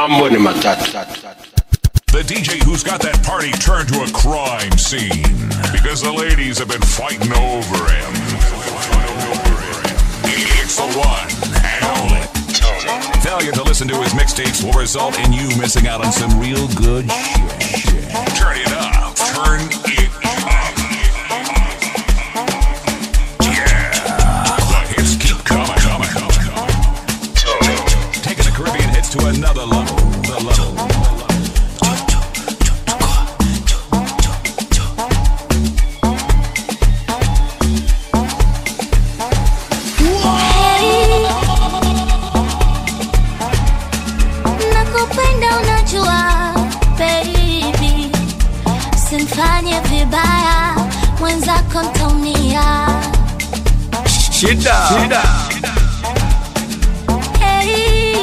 mambo ni matatu. The DJ who's got that party turned to a crime scene because the ladies have been fighting over him. It's the one and only. Failure to listen to his mixtapes will result in you missing out on some real good shit. Turn it up. Turn it up. Yeah. The hits keep coming, coming, coming. Taking the Caribbean hits to another level. The level. nakupenda unajua baby simfanye vibaya mwenzako ntaumia Shida. Shida. hey.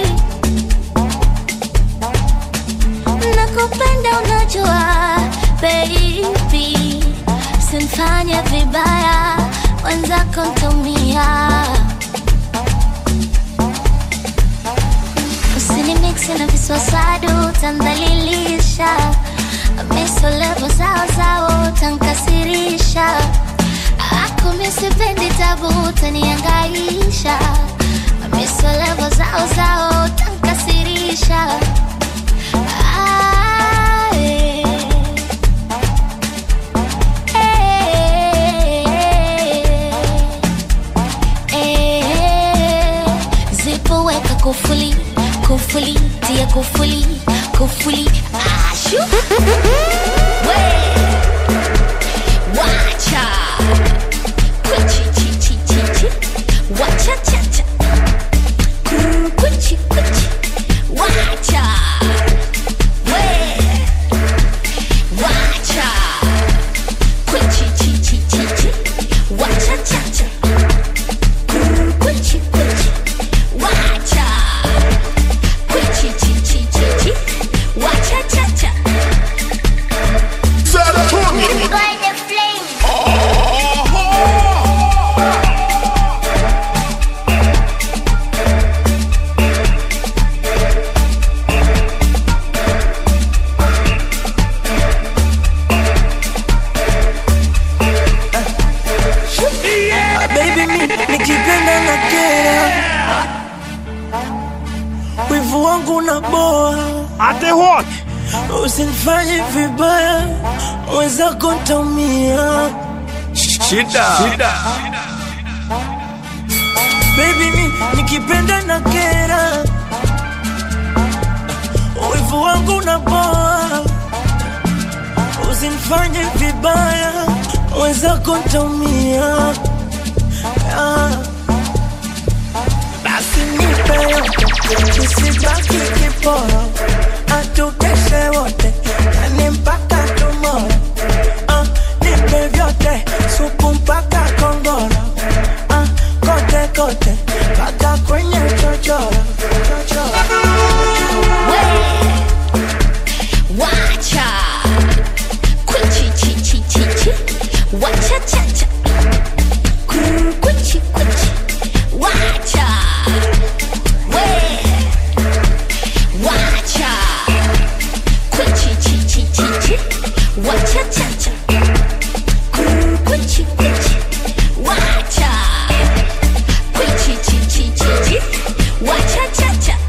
nakupenda unajua baby simfanye vibaya mwenzako ntaumia usinimiksi na viswasadu utandhalilisha misolevo zao zao utankasirisha ako misipendi tabu utaniangaisha misolevo zao zao utankasirisha Ah, eh. Eh, eh. zipo weka kufuli kufuli tia kufuli kufuli ashu we wacha kuchi chi chi chi chi wacha cha cha Kuru, kuchi kuchi wacha we wacha kuchi chi chi chi chi wacha cha cha Kuru, kuchi kuchi wacha kuchi chi chi chi chi wacha cha cha Burn the flame. Ah, baby mi nikipenda na kera wivu wangu na boa ate what usinifanye vibaya wenzako ntaumia Shida. Shida. baby mi nikipenda na kera wivu wangu na boa usinifanye vibaya wenzako ntaumia ah. basi nipe yote isibaki kiporo atukeshe wote yani mpaka tumoro ah, nipe vyote supu mpaka kongoro ah, kote kote mpaka kwenye chochoro chochoro Wacha Kuchi chi chi chi chi Wacha cha cha Kuru, Kuchi kuchi Wacha We Wacha Kuchi chi chi chi chi Wacha cha cha Kuru, Kuchi kuchi Wacha Kuchi chi chi chi chi Wacha cha cha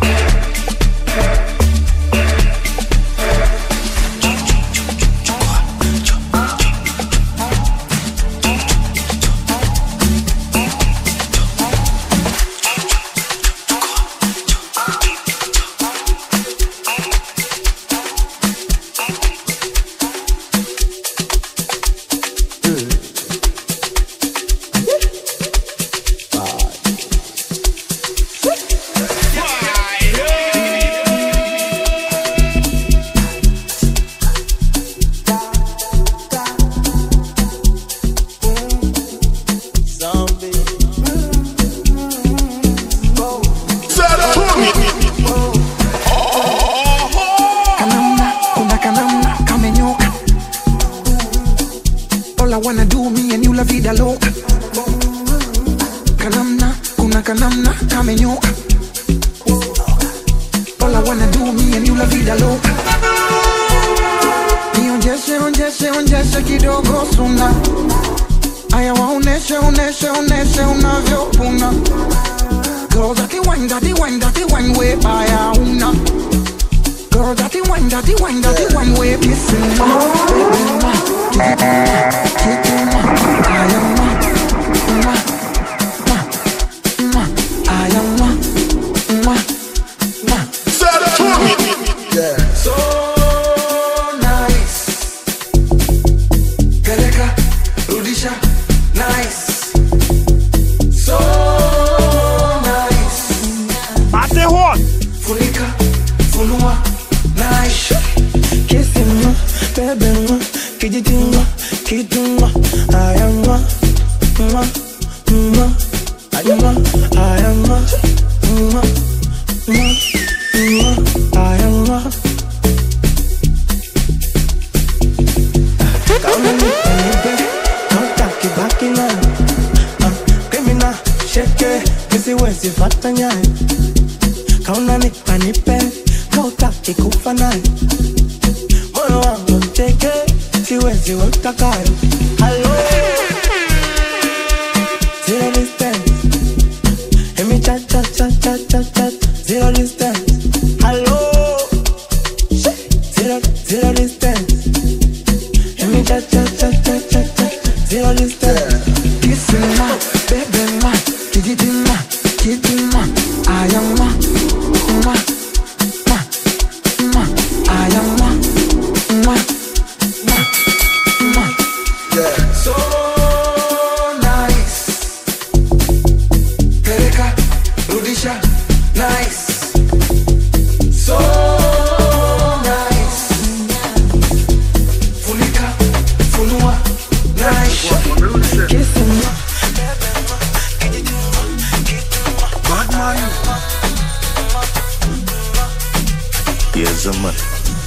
kanamna kuna kanamna kamenyoka all I wanna do me and you la vida loca kanamna kuna kanamna kamenyoka all I wanna do me and you la vida loca nionjeshe onjeshe onjeshe kidogo suna aya waoneshe oneshe oneshe unavyopuna Girl, dirty wine, dirty wine, dirty wine, way baya una. Girl, dirty wine, dirty wine, dirty wine, way kissing ma, baby ma, kissing ma, I am ma, ma, ma, ma, I am ma, ma, ma. So nice, peleka, rudisha, nice. So nice. Ate hot. Funika, funua, nice. Kissing, baby, kijitima, kituma, ayama, ma, ma, ayama, ayama, ma, ma, ma, ayama. Kauna nipe nipe, hautaki baki nayo. Ah, Criminal, sheke, nisiwezi fata nyayo. Kauna nipe nipe, hautaki kufa nayo. Moyo wangu teke, siwezi weka kando. Hello. Zero distance. Emi cha cha cha cha cha cha. Zero distance. Hello. Zero zero distance. Emi cha cha cha cha cha cha. Zero distance. Kissing ma, baby ma, kijiti ma, kiti ma, I am ma, ma, ma, ma, I am ma, ma, ma, ma. So nice. Peleka, rudisha, nice. So nice. Funika, funua, nice. Kissing. Yes, a man.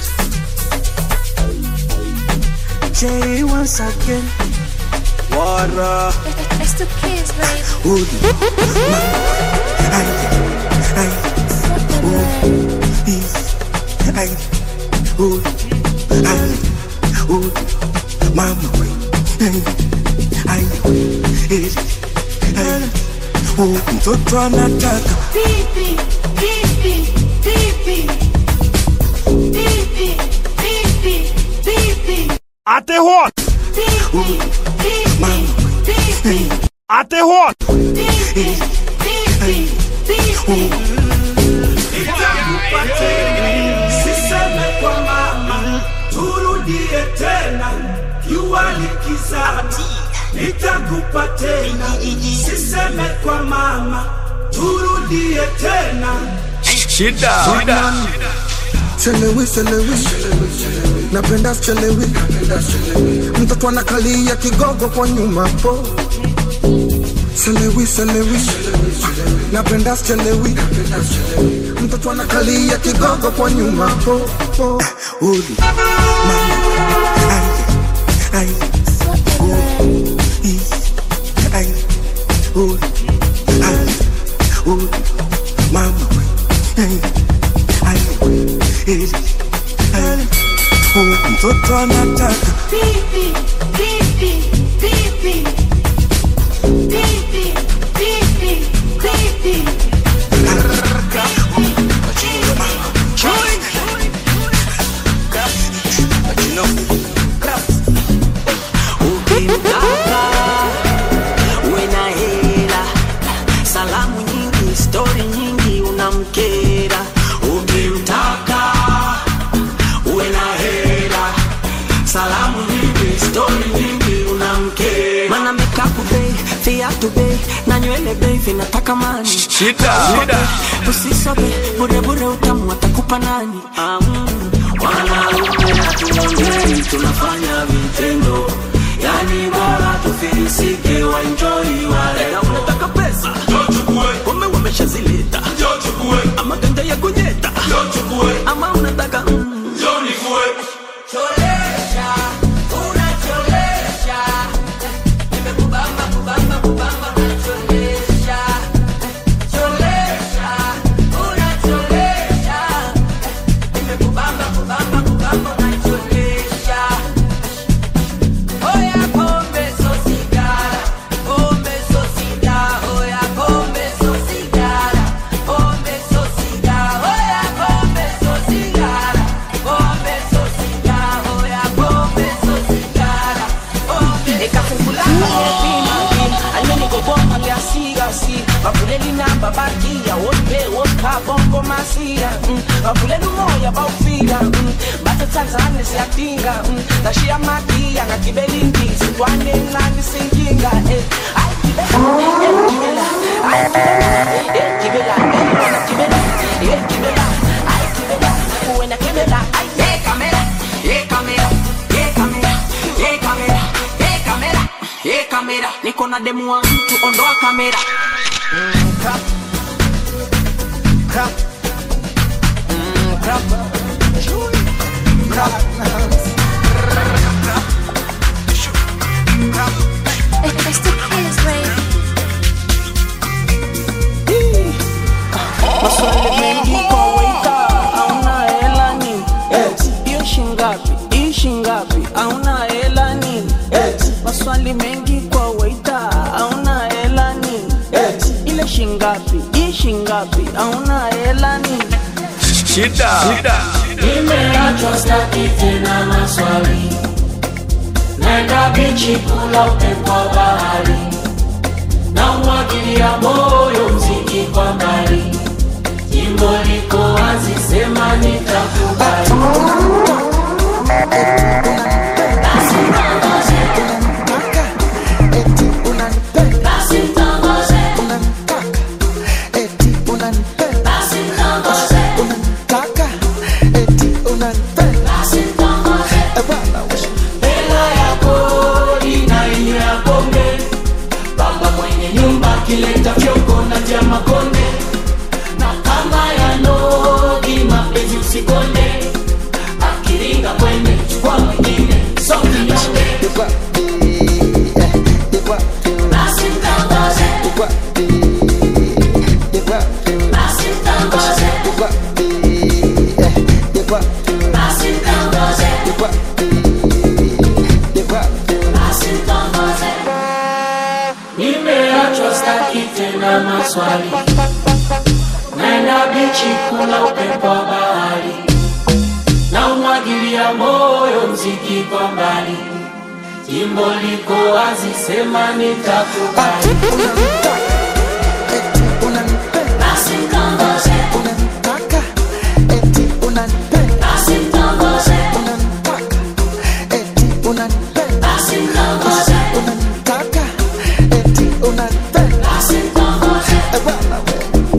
Jay once again. Water. It's the kids, baby. Hood. What the word? Ay, hood. Ay, hood. Mama, way. Ay, ay, eh, ay. Oh, mtoto anataka Pipi, pipi, pipi. Pipi, pipi, pipi. Ate hot. Pipi, pipi, pipi. Ate hot. Pipi, pipi, pipi. Siseme kwa mama, turudie tena, jua likizama, nitakupa tena. Siseme kwa mama, turudie tena. Shida. Shida. Chelewi, chelewi, napenda chelewi, mtoto anakalia kigogo kwa nyuma po. Chelewi, chelewi, napenda chelewi, mtoto anakalia kigogo kwa nyuma po po. Hood. Mama. Ay, ay, What the word? eh, ay. Hood. Ay, hood. Mama, way. Ay, ay, eh, ay. Oh, mtoto anataka Pipi, pipi, pipi. Pipi, pipi, pipi. Ukimtaka uwe na hela, salamu nyingi, stori nyingi, unamkera. Ukimtaka uwe na hela, salamu nyingi, stori nyingi, unamkera. Mana makeup bei, viatu bei, na nywele bei vinataka mani. Shida. Shida. Usisobe bure bure, utamu atakupa nani? Ah, mm. Wanaume hatuongei, tunafanya vitendo, yani bora tufilisike, waenjoi wale. Na unataka pesa, kumbe wameshazileta, ama ganja ya kunyeta, ama unataka mm. Cholesha, unacholesha, nimekubamba kubamba kubamba, unacholesha, cholesha, unacholesha, nimekubamba bakia wote woka bongo masia mm. bavulela umoya bawufika mm. bathe tanzane siyatinga mm. ngashiya madia ngagibelindisi ntwane encane sinkinga eh. Ayi, gibela, eh, gibela, ayi, gibela, eh, gibela, eh, wena gibela, eh, gibela, ayi, gibela, wena gibela, ayi, eh, kamera, eh, kamera, eh, kamera, eh, kamera, eh, kamera, eh, kamera. niko na demu wa mtu ondoa kamera Mm, crap. Crap. Mm, crap. Crap. It's the kids, baby. maswali mengi kwa waita auna hela nini hiyo shingapi hii shingapi auna hela nini maswali mengi kwa waita auna hela nini ile shingapi hii shingapi auna hela nini Shida. Shida. nimeachwa staki tena maswali naenda bichi kula upepo wa bahari na umwagilia moyo mziki kwa mbali jimbo liko wazi sema nitakubali Basi mtongoze, Unanitaka, eti unanipenda. basi mtongoze, Unanitaka, eti unanipenda. basi mtongoze, Unanitaka, eti unanipenda. basi mtongoze. Eh, bwana, we. hela ya kodi na ile ya pombe baba mwenye nyumba akileta fyoko na tia makonde na kama ya nodi mapenzi usikonde akiringa kwende chukua mwingine so kinyonge You got the, eh, you got the, basi mtongoze you got the, you got the, basi mtongoze you got the, eh, you got the, basi mtongoze you got the, you got the. basi mtongoze nimeachwa staki tena maswali naenda bichi kula upepo wa bahari na umwagilia moyo mziki kwa mbali jimbo liko wazi sema nitakubali Unanitaka, eti unanipenda. basi mtongoze Unanitaka, eti unanipenda. basi mtongoze Unanitaka, eti unanipenda. basi mtongoze Unanitaka, eti unanipenda. basi mtongoze Eh, bwana, we.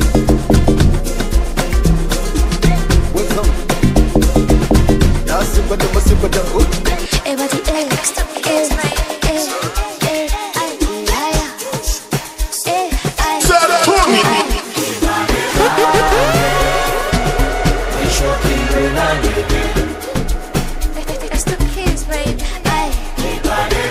Everybody else, eh, eh, eh, ay, ay, eh, ay. It's the kids, baby. Ay,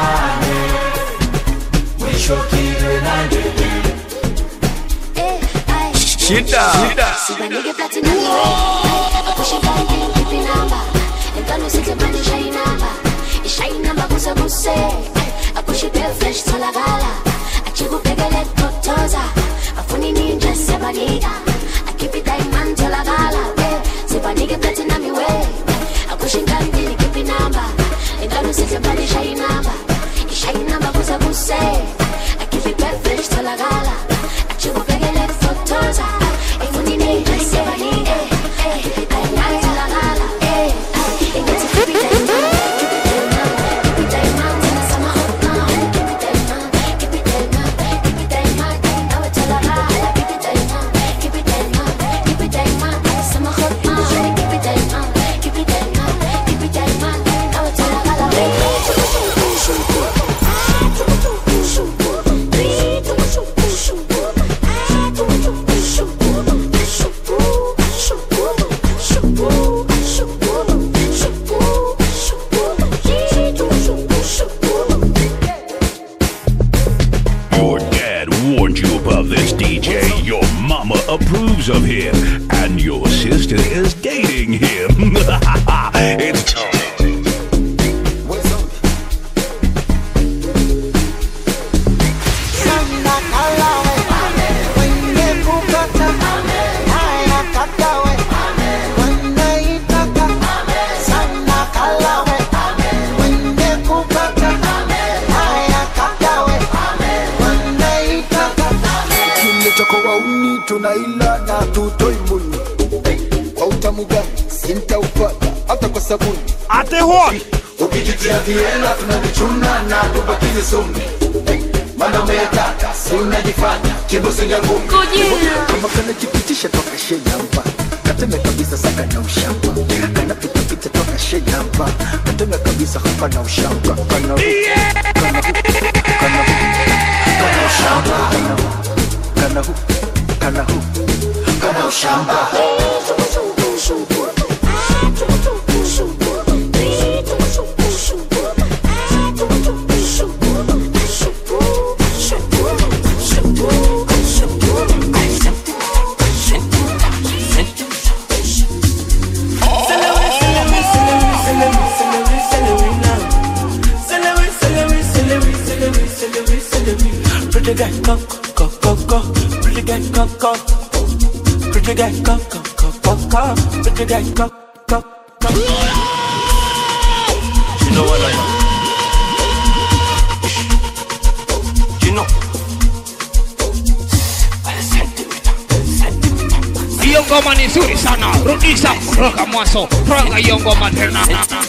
eh, ay. Shida. Shida. Sibanike platinum way. Push it back and keep it number. And don't listen to money shine number. It's shine number busa buse. I push it bare fresh to la gala. I chiku pegele kotoza. I funny ninja sebanika. I keep it diamond to la gala. Sibanike platinum way. I push it back and keep it number. And don't listen to money shine number. It's shine number busa buse. I keep it bare fresh to la gala. I chiku pegele kotoza. I funny ninja sebanika. Diamond to la gala. It gets a keep it diamond. Keep it diamond. Keep it diamond. Till the summer hot now. Keep it diamond. Keep it diamond. Keep it diamond. Now it's all I got. Keep it diamond. Keep it diamond. Keep it diamond. Till the summer hot now. Keep it diamond. Keep it diamond. Keep it diamond. Now it's all I got. Your dad warned you about this DJ. Your mama approves of him. And your sister is dating him. it's Tony. Sana kalawe, wenye kupata, haya katawe, wanaitaka. Sana kalawe, wenye kupata, haya katawe, wanaitaka. Kile chako wauni tunaila na tutoi muni hey, kwa utamu gani sintaupata hata kwa sabuni ate hot ukijitia viela tunavichuna na tubakize sumi hey, mana umeataka si unajifanya kibusinga ngumi kama kanajipitisha toka shejamba kateme kabisa saka na ushamba kanapitapita toka shejamba kateme kabisa hapa na ushamba kana kana kana kana ushamba kana hu kana hu kana ushamba Pretty guy, go, go, go, go. Pretty guy, go, go. Pretty guy, go, go, go, go, go. Pretty guy, go, go, go. You know what I know? You know. hiyo ngoma ni nzuri sana rudisha kutoka mwanzo panga hiyo ngoma tena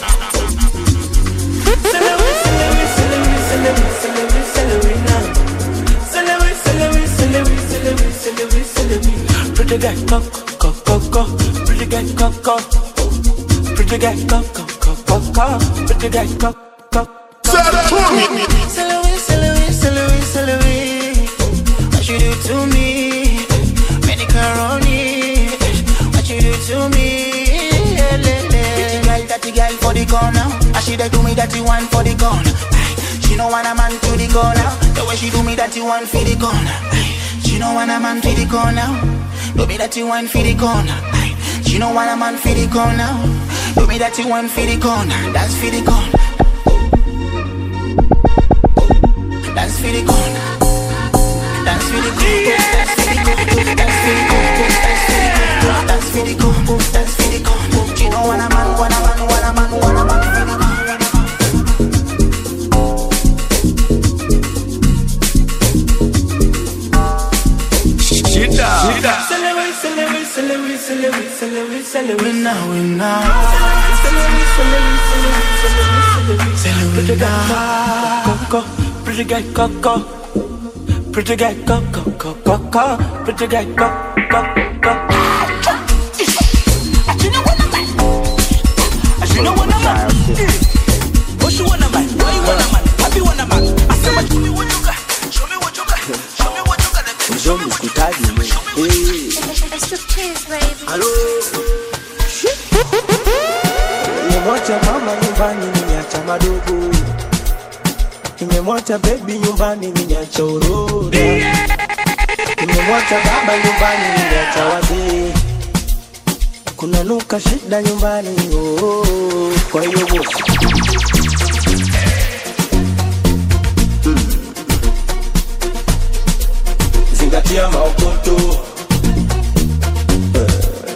Pretty guy, go, go, go, go. Pretty guy, go, go. Pretty guy, go, go, go, go, go. Pretty guy, go, go, go. Celery, celery, celery, celery. What you do to me? Macaroni. What you do to me? Yeah, le, le. Pretty girl, dirty girl for the corner. And she dey do me dirty one for the corner. Aye. She no want a man to the corner. The way she do me dirty one for the corner. Aye. She no want a man for the corner. Do me dirty one for the corner. Aye. She no want a man for the corner. Do me dirty one for the corner. That's for the corner. That's for the corner. That's for the corner. That's for the corner. That's for the corner. That's for the corner. She no want a man, want a man, want a man, want a man for the corner. shida shida Celery, celery, celery, celery, celery, celery now, we now. Celery, celery, celery, celery, celery, celery now. Go, go, pretty guy, go, go. Pretty guy, go, go, go, go, go. Pretty guy, go, go, go. What you want a man? Why you want a man? Happy want a man? I say, what you what you got? Show me what you got. Show me what you got. Mzombi sikutaji mwe. Hey. Halo. Nimemwacha mama nyumbani nimeacha madogo. Nimemwacha baby nyumbani nimeacha uroda. Nimemwacha baba nyumbani nimeacha wazee. Kuna nuka shida nyumbani oh, oh, oh. Kwa hiyo bosi zingatia maokoto Eh.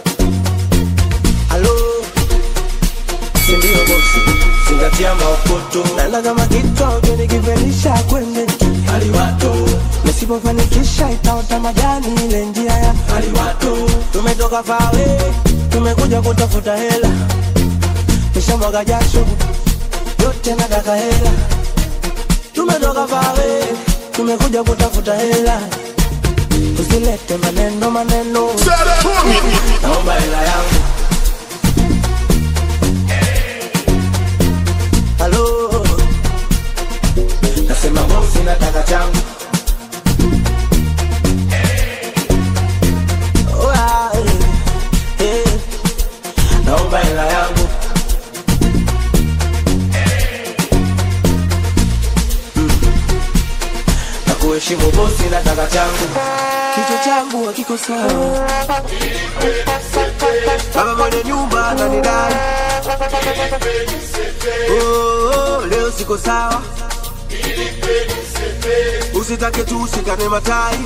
halo sindio bosi zingatia maokoto naenda kama kichwa ukinikivelisha kwende aliwato nisipofanikisha itaota majani ile njia ya aliwato tumetoka fawe tumekuja kutafuta hela nishamwaga jasho yote nataka hela tumetoka fawe tumekuja kutafuta hela usilete maneno maneno naomba hela yangu halo nasema bosi nataka changu Oh, ah, eh, eh. naomba hela yangu na kuheshimu bosi nataka changu kichwa changu hakiko sawa baba mwenye nyumba ananidai oh, oh, leo siko sawa usitake tu usikane matai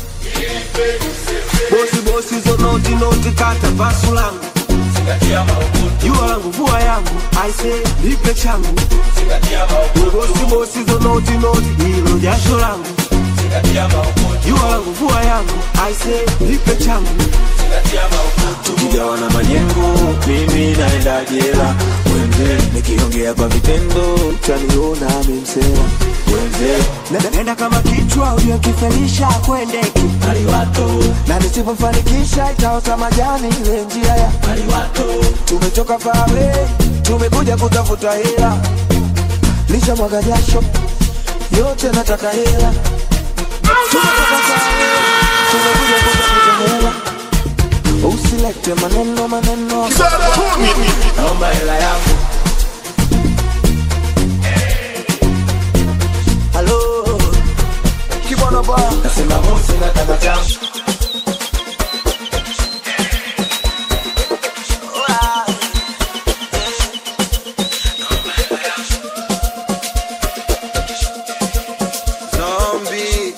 bosi bosi zo noti noti kata pasu langu jua langu vua yangu aise nipe changu bosi bosi zo noti noti hilo jasho langu jua wangu vua yangu aise nipe changu tukigawana majengo mimi naenda jela wenze nikiongea kwa vitendo utaniona mimsela wenze Na- nenda kama kichwa uliokifelisha kwendeki na nisipofanikisha itaota majani ile njia ya tumetoka fawe tumekuja kutafuta hela lisha mwaga jasho yote nataka hela tumetoka fawe tumekuja kutafuta hela usilete maneno maneno naomba hela yangu halo kibono ba nasema mosi nataka changu Zombie.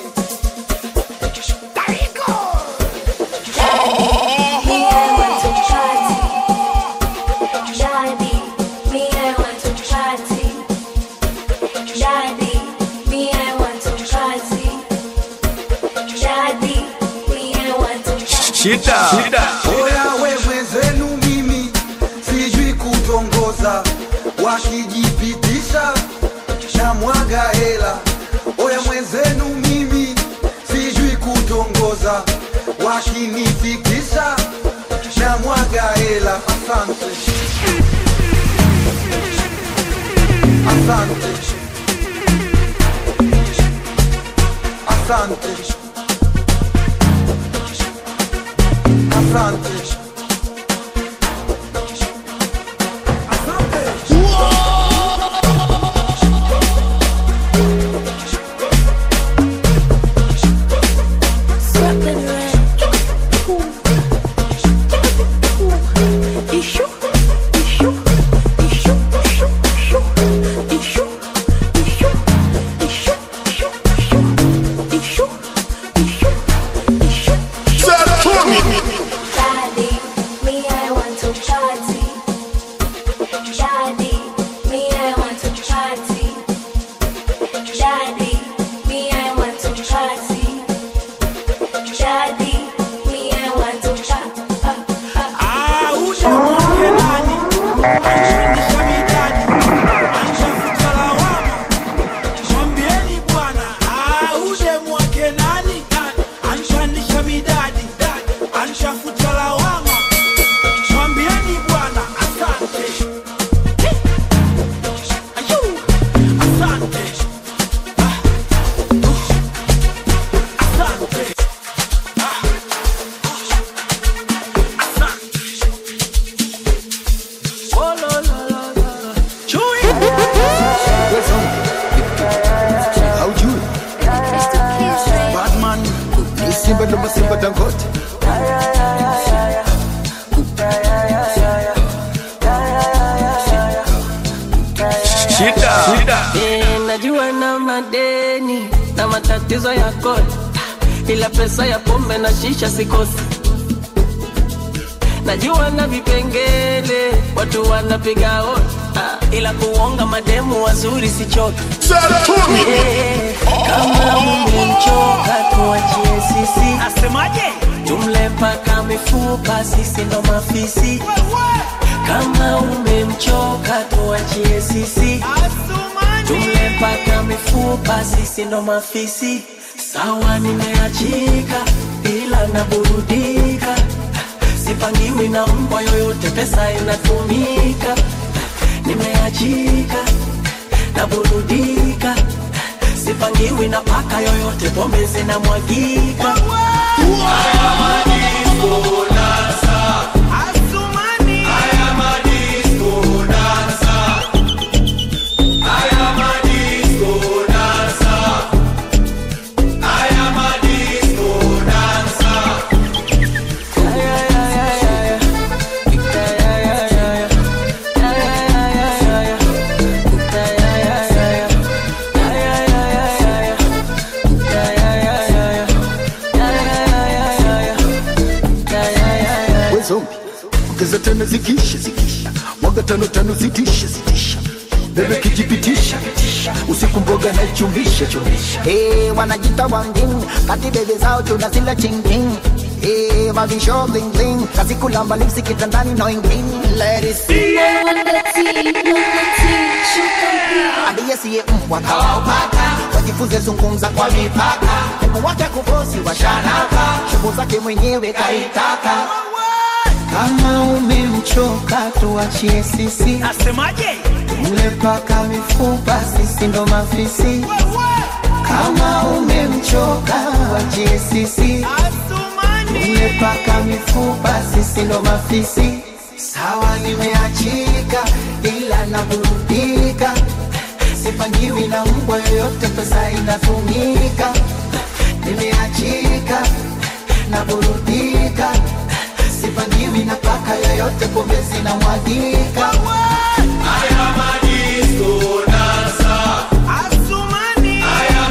Shida. Shida. Oya wewe zenu mimi sijui kutongoza, wakijipitisha na mwaga hela. Oya mwenzenu mimi sijui kutongoza, wakinifikisha na mwaga hela. Asante, asante, asante, asante. haujui batman ni simba ndo masimba dangote Shida. Shida. Eh, najua na madeni na matatizo ya kodi, ila pesa ya pombe na shisha sikosi. Najua na vipengele watu wanapiga hodi, ah, ila kuonga mademu wazuri sichoki. Eh, kama umemchoka tuachie sisi, asemaje? Tumle paka mifupa, sisi ndo mafisi. Kama umemchoka tuachie sisi, tumle paka mifupa, sisi ndo mafisi. Sawa, nimeachika ila naburudika, sipangiwi na mbwa yoyote, pesa inatumika. Nimeachika naburudika, sipangiwi na paka yoyote, pombe zinamwagika. we zombi ongeza tano zikisha zikisha mwaga tano tano zitisha zitisha bebe kijipitisha usiku mboga naichumisha chumisha Hey, wanajita wangin kati bebe zao tunazila chingking Hey, mavisho bling bling kazi kulamba lipsi kitandani no ingling ladies aliyesiye mbwa kawaupaka wajifunze zungumza kwa mipaka Mungu wake kubosi wa sharaka shughuli zake mwenyewe kaitaka kama umemchoka tuachie sisi Asemaje? mle paka mifupa sisi ndo mafisi kama umemchoka wachie sisi mle paka mifupa sisi ndo mafisi sawa nimeachika ila naburudika sipangiwi na mbwa yoyote pesa inatumika nimeachika naburudika sipangiwi na paka yoyote pombe zinamwagika Asumani.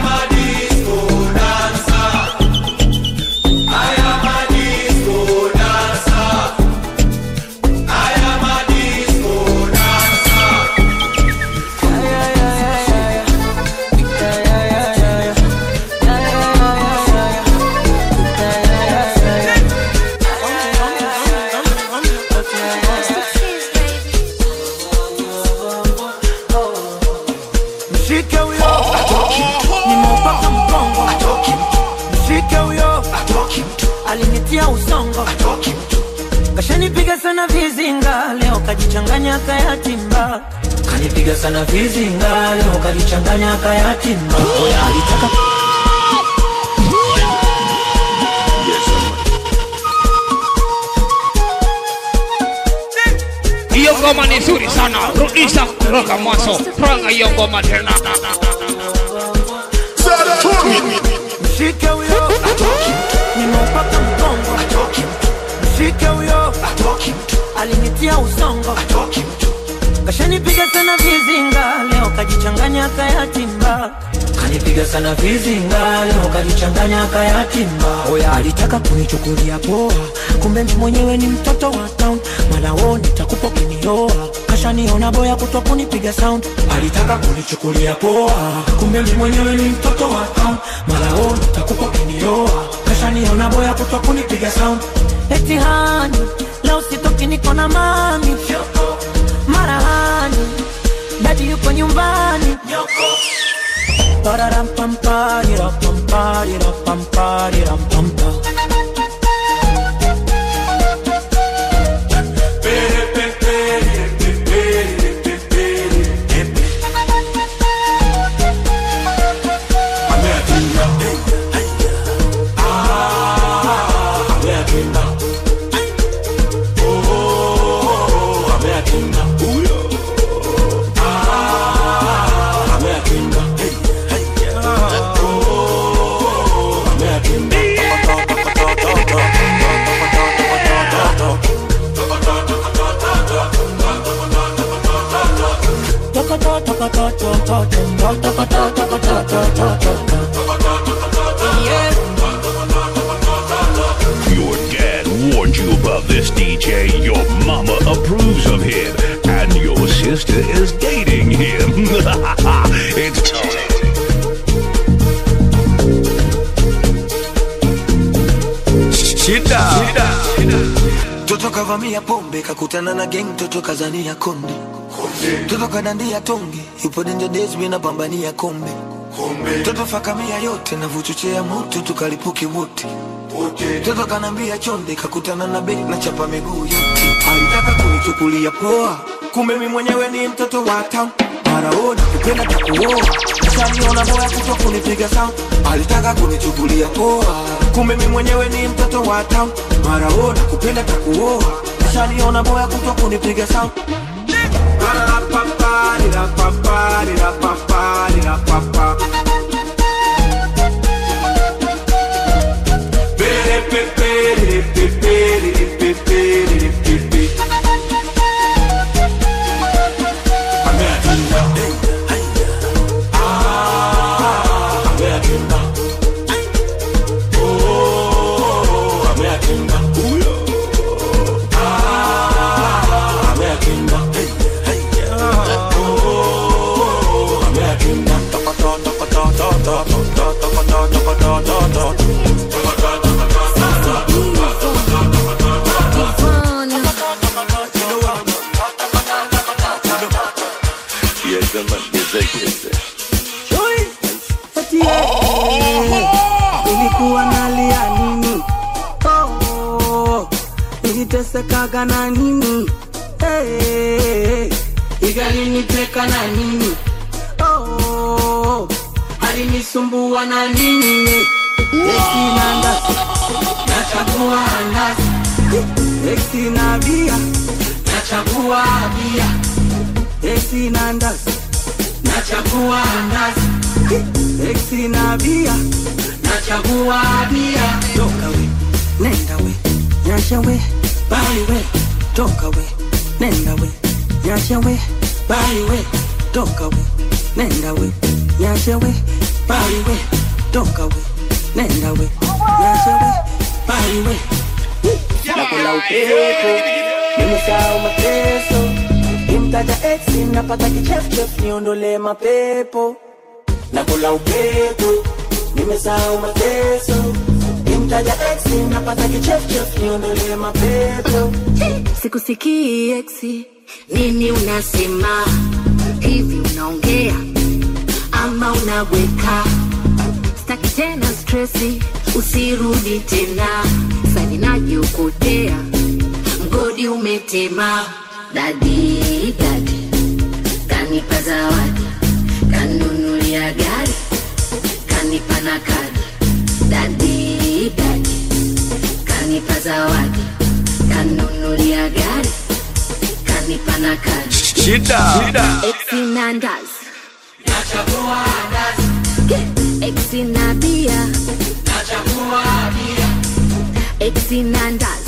mshike huyo nimeupaka mgongo mshike huyo alinitia usongo kashanipiga sana vizinga leo kajichanganya kayatimba kanipiga sana vizinga leo kajichanganya kayatimba Oya, alitaka hiyo ngoma ni nzuri sana rudisha kutoka mwanzo twanga hiyo ngoma tena mshike huyo nimeupaka mgongo mshike huyo alinitia usongo kashanipiga sana vizinga leo kajichanganya kayatimba kanipiga sana vizinga leo kajichanganya kayatimba oya alitaka kunichukulia poa kumbe mimi mwenyewe ni mtoto wa town malao nitakupa kinioa kashaniona boya kutwa kunipiga sound alitaka kunichukulia poa kumbe mimi mwenyewe ni mtoto wa town malao nitakupa kinioa kashaniona boya kutwa kunipiga sound eti hani leo sitoki niko na mami marahani dadi yuko nyumbani Pararampamparirapamparirampampa. Your dad warned you about this DJ. Your mama approves of him. And your sister is dating him. it's Tony. Shida. Toto kavamia pombe kakutana na geng, toto kazania konde, toto kadandia tonge, yupo danger days mina pambania kombe, toto fakamia yote na vuchochea moto tukalipuke wote Toto kanambia chonde, kakutana na bek na chapa miguu yote. Alitaka kunichukulia poa, kumbe mi mwenyewe ni mtoto wa town. Maraona kupenda takuoa, kashaniona boya kuto kunipiga sound. Alitaka kunichukulia poa, kumbe mi mwenyewe ni mtoto wa town. Maraona kupenda takuoa, kashaniona boya kuto kunipiga sound. Nasema nizekeze. Chui, eti eh, nilikuwa nalia nini? Oh, nilitesekaga na nini? Eh, igaliniteka na nini? Oh, alinisumbua na nini? Eti na ndazi, nachagua ndazi. Eti na bia, nachagua bia. Eti na ndazi, nachagua ndazi. Eti na bia, nachagua bia. Toka we, nenda we, nyasha we, bali we. Toka we, nenda we, nyasha we, bali we. Toka we, nenda we, nyasha we, bali we. Toka we, nenda we, nyasha we, bali we. Nakula upepo, nimesahau mateso. Kimtaja ex napata kichefchef, niondole mapepo. Nakula upepo, nimesahau mateso. Kimtaja ex napata kichefchef, niondole mapepo. sikusikii eksi nini unasema hivi unaongea ama unaweka staki tena stresi usirudi tena sani najiokotea mgodi umetema dadi dadi kanipa zawadi kanunulia gari kanipa na kadi dadi dadi kanipa zawadi kanunulia gari kanipa na kadi Shida. Shida. exinandas exina bia exinandas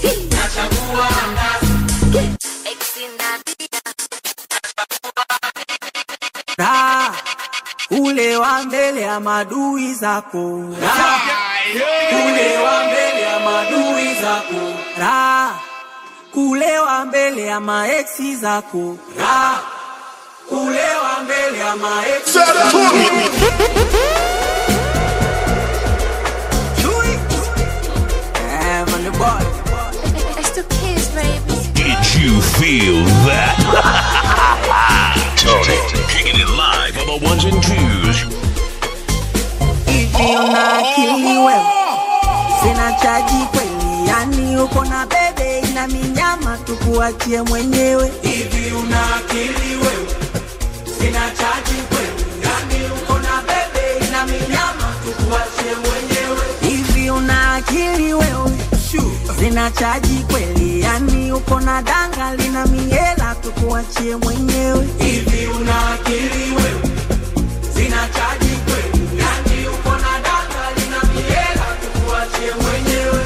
Raha, kulewa mbele ya madui zako Raha, kulewa mbele ya madui zako Raha, kulewa mbele ya maeksi zako Raha, kulewa mbele ya maeksi zako Chui. Eh, man, the boy. Did you feel that? Tony, kicking it live on the ones and twos. hivi una akili wewe sina chaji kweli yani uko na bebe ina minyama tukuachie mwenyewe hivi una akili wewe sina chaji kweli yani uko na bebe ina minyama tukuachie mwenyewe hivi una akili wewe sina chaji kweli yani uko na danga lina miela tukuachie mwenyewe hivi una akili wewe sina chaji kweli yani uko na danga lina miela tukuachie mwenyewe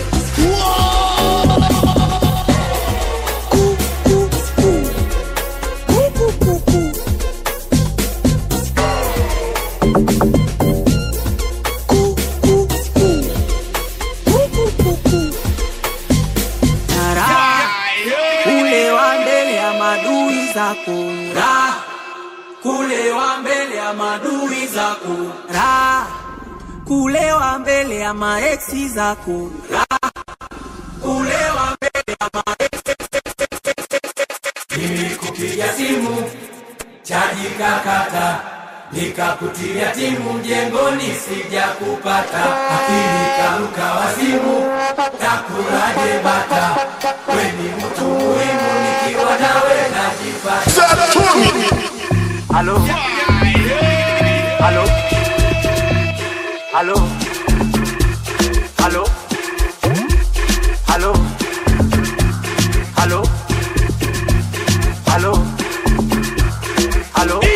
Raha, kulewa mbele ya madui zako Raha, kulewa mbele ya madui zako Raha, kulewa mbele ya maeksi zako Raha, kulewa mbele ya maeksi Nilikupigia simu chaji kakata nikakutilia timu mjengoni sija kupata akili karuka wazimu takuraje bata weni mtu muhimu nikiwa nawe najipata halo halo halo halo halo halo halo halo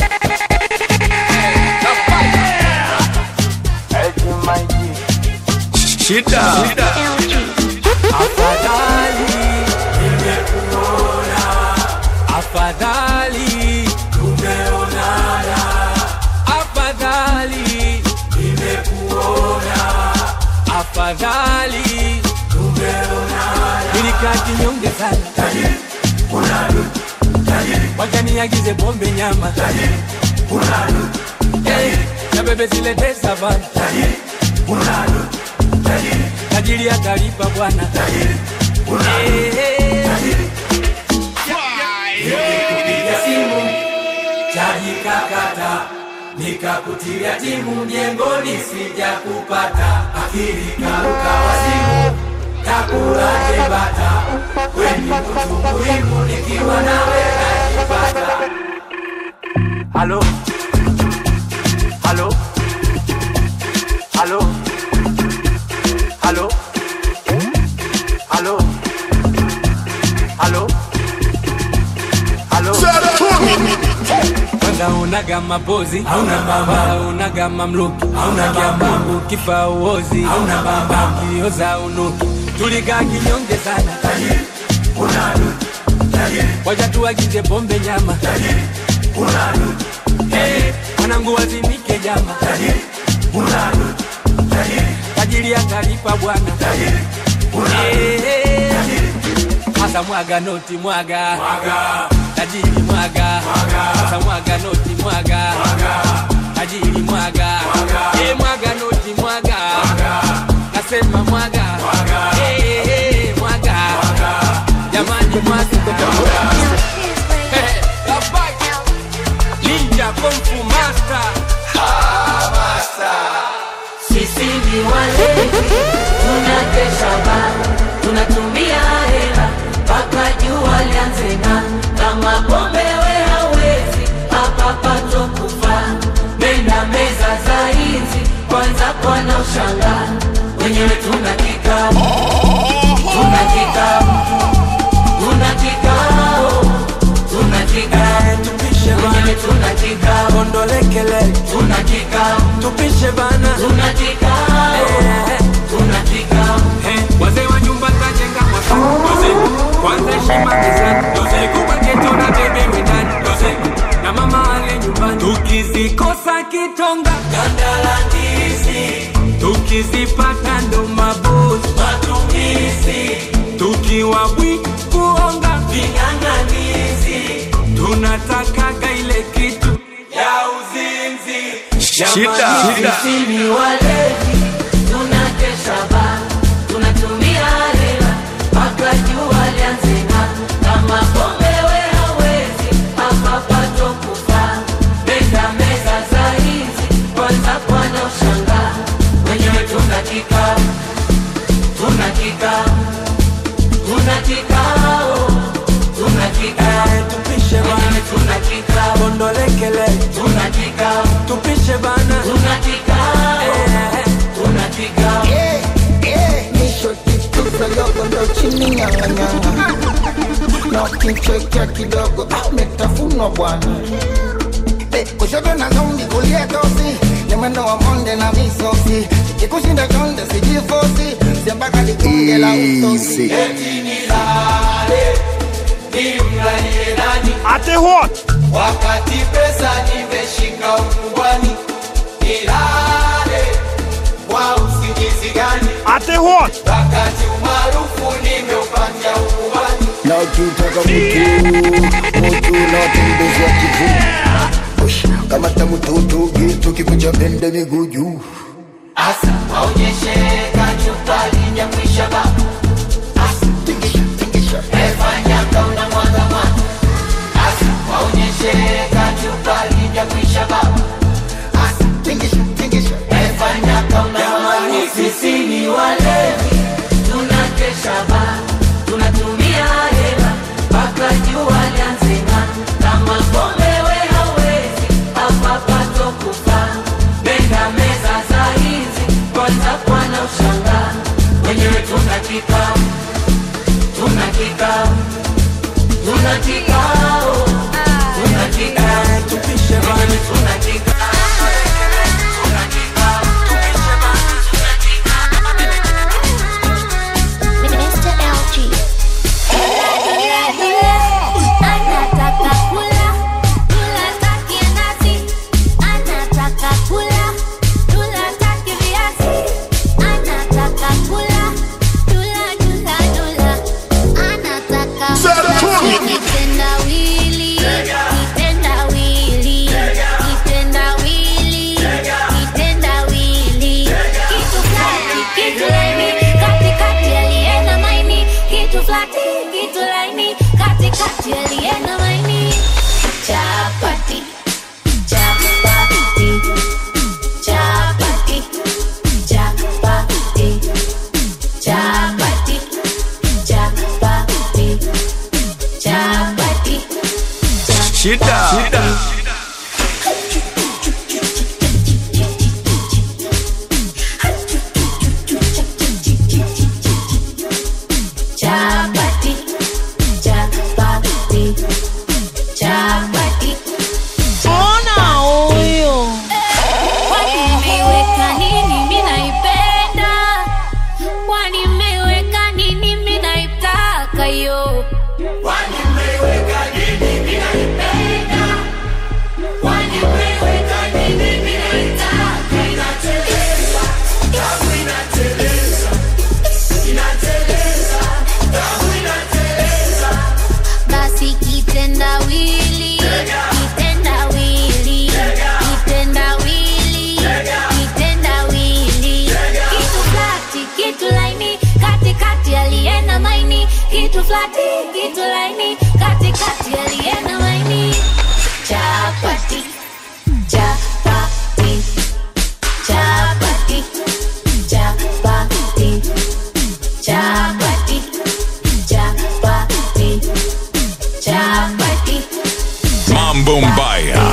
Shida. Shida. Afadhali nimekuona, afadhali tumeonana, afadhali nimekuona, afadhali tumeonana. Nilikaa kinyonge sana, tajiri unadu, tajiri wakaniagize pombe nyama, tajiri unadu, tajiri na bebe zilete savana, tajiri unadu, tajiri tajiri atalipa bwana tajiri Nilikupigia simu chaji nikakata nikakutilia timu mjengoni sija kupata akili karuka wazimu takulaje bata weni mtu muhimu nikiwa nawe najipata halo halo halo halo halo halo halo Wanga unaga mapozi hauna bamba unaga mamluki hauna jamba ukifa uozi hauna bamba kioza unuki tulikaa kinyonge sana tajiri una duki tajiri wacha tuagize pombe nyama tajiri una duki hey mwanangu wazinike jama tajiri una duki tajiri tajiri atalipa bwana tajiri una duki tajiri hasa mwaga noti mwaga mwaga tajiri mwaga sasa mwaga noti mwaga tajiri mwaga Eh, mwaga noti mwaga nasema mwaga Eh, eh, mwaga jamani mwaga Eh, Labai. Ninja Kung Fu Master Sisi ni walevi, tunakesha baa, tunatumia hela mpaka jua lianze ng'aa. Kama pombe we hawezi, hapa pato kufa. Nenda meza za hizi, kwanza kwana ushangaa. Wenyewe tuna kikao, tuna kikao, tuna kikao, tuna kikao, wenyewe tuna kikao, Kondolekele tuna kikao, tupishe bana tuna kikao, tuna kikao. Eh, wazee wa nyumba tajenga mwaka doze kwanza heshima mezani doze kubwa geto na bebe mwendani doze na mama ale nyumbani tukizikosa kitonga ganda la ndizi tukizipata ndo mabozi matumizi tukiwa bwi kuonga ving'ang'anizi tunatakaga ile kitu ya uzinzi Shida. Sisi ni walevi, tunakesha baa, tunatumia hela mpaka jua lianze ng'aa. Kama pombe we hawezi, hapa pato kufa. Nenda meza za hizi, kwanza kwana ushangaa. Wenyewe tuna kikao, tuna kikao, tuna kikao, tuna kikao. tupishe Wenyewe bana tuna kikao, kondolekele tuna kikao, tupishe bana tuna kikao, tuna kikao. nishotikuzalogondo chini nyanganyanga na ukichekea kidogo ah, umetafunwa bwana Eh, kushoto na zombi kulia tosi ni mwendo wa monde na misosi ikikushinda chonde sijifosi siambaka likunge la usosi eti nilale nimlalie nani Ate what? wakati pesa nimeshika ukubwani nilale kwa usingizi gani Ate what? wakati umaarufu nimeupatia ukubwani na ukitaka mtu mtu nawatembezea kivuu Ush, kama tamutoto gitu kikucha pende miguu juu asa waonyeshe kachupa linyakwisha baba asa tingisha tingisha efanya kauna mwaga mwaga asa waonyeshe kachupa linyakwisha baba asa tingisha tingisha efanya kauna Jamani, sisi ni walevi, tunakesha baa, tunatumia hela mpaka jua lianze ng'aa. Kama pombe we hawezi, hapa pato kufa. Nenda meza za hizi, kwanza kwana ushangaa. Wenyewe tuna kikao Shida. Shida. Chapati, chapati, chapati. Ona huyo. Kwani mmeweka nini mimi naipenda? Kwani mmeweka nini mimi naitaka yo? Kwani mmeweka nini mimi naipenda? Kwani mmeweka nini mimi naitaka? Inateleza, damu inateleza, inateleza, damu inateleza. Basi kitendawili, kitendawili, kitendawili, kitendawili. Kitu flati, kitu laini, katikati aliena maini. Kitu flati, kitu laini, katikati aliena maini. Chapati, chapati, chapati, chapati, chapati, chapati, chapati. Mambo Mbaya.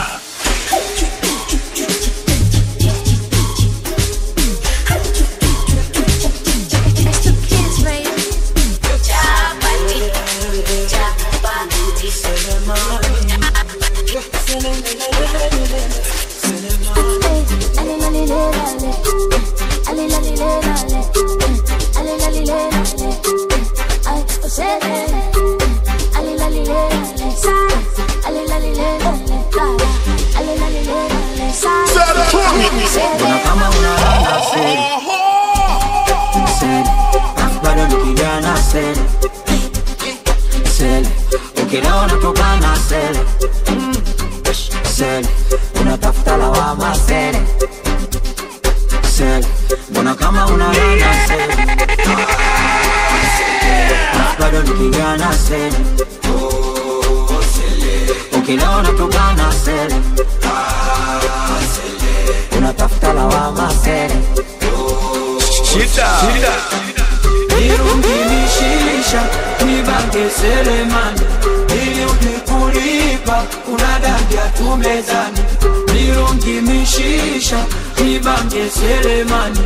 Kuna kama unalala seri seri, afu bado ni kijana seri seri, ukilewa unatoka na seri Mm, seri, unatafuta lawama seri seri, mbona kama unalala seri afu bado ni kijana seri ukilewa unatoka na seri unatafuta lawama seri Shida. Shida. Nirungimishisha nibange selemani ili ukikulipa unadandia tu mezani nirungimishisha nibange selemani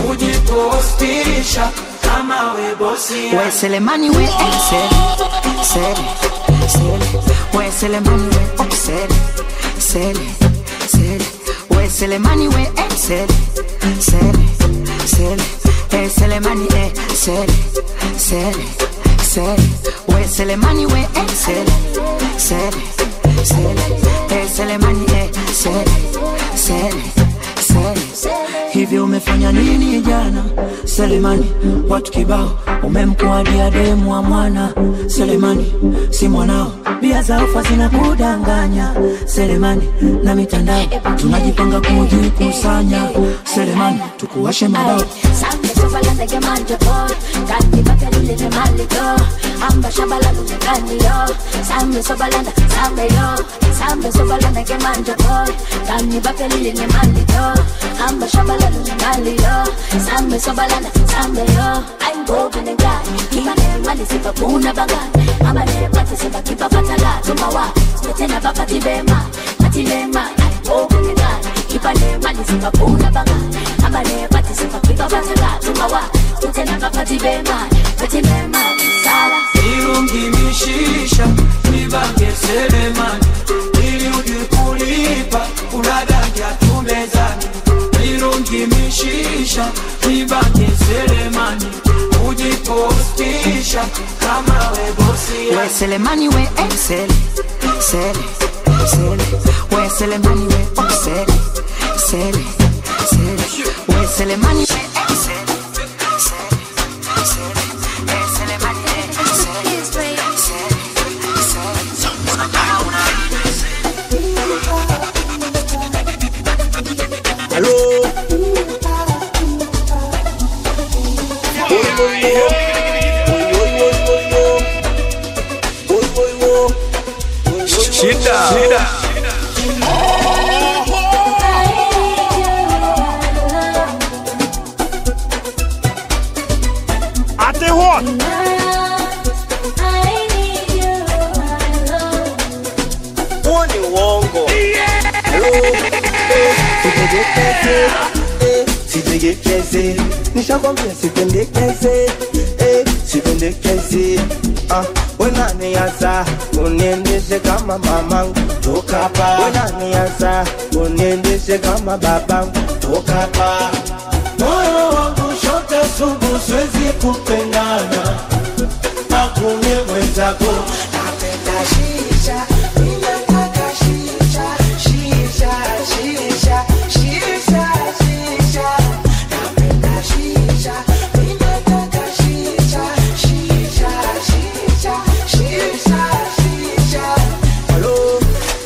ujipostisha kama we bosi We Selemani we eh, sele, sele, sele. We Selemani we oh, sele, sele, sele. We Selemani we eh, sele, sele, sele. Eh Selemani eh, sele, sele, sele. We Selemani we eh, sele, sele, sele. Eh Selemani eh, sele, sele, sele. hivi umefanya nini jana selemani watu kibao umemkuadia demu wa mwana selemani si mwanao bia za ufa zinakudanganya selemani na mitandao tunajipanga kujikusanya selemani tukuwashe mabao Sambe sobala ndege manje boy Kandi baka lule ne maliko Amba shabala lule kandi yo Sambe sobala nda sambe yo Sambe sobala ndege manje boy Kandi baka lule ne maliko Amba shabala lule kandi yo Sambe sobala nda sambe yo I'm broken and glad Kima ne mali sipa kuna baga Ama ne pati sipa kipa fatala Tumawa Tena baba tibema Matibema I'm broken and glad Kipa ne mali sipa kuna baga Ama ne pati sipa kipa fatala Tumawa Tena baba tibema Matibema Sala nirungimishisha nibange selemani ili ujikulipa unadandia tu mezani nirungimishisha nibange selemani ujipostisha kama we bosi We Selemani we eh, sele, sele, sele. We Selemani we oh, sele, sele, sele. We Selemani we eh, sele, sele, sele. Eh Selemani eh, sele, sele, sele. Hello. Oi, oi, oi. Oi, oi, oi, oi. Oi, oi, oi. Shida. Shida. I need you, I love eh, sipendekeze eh, sipendekeze nishakwambia sipendekeze eh, sipendekeze ah, wenaniasa uniendeshe kama mamangu toka hapa wenaniasa uniendeshe kama babangu toka hapa moyo wangu shote sugu siwezi kupendana akune mwenzako napenda shisha ninataka shisha shisha shisha shisha shisha napenda shisha ninataka shisha shisha shisha shisha shisha Hello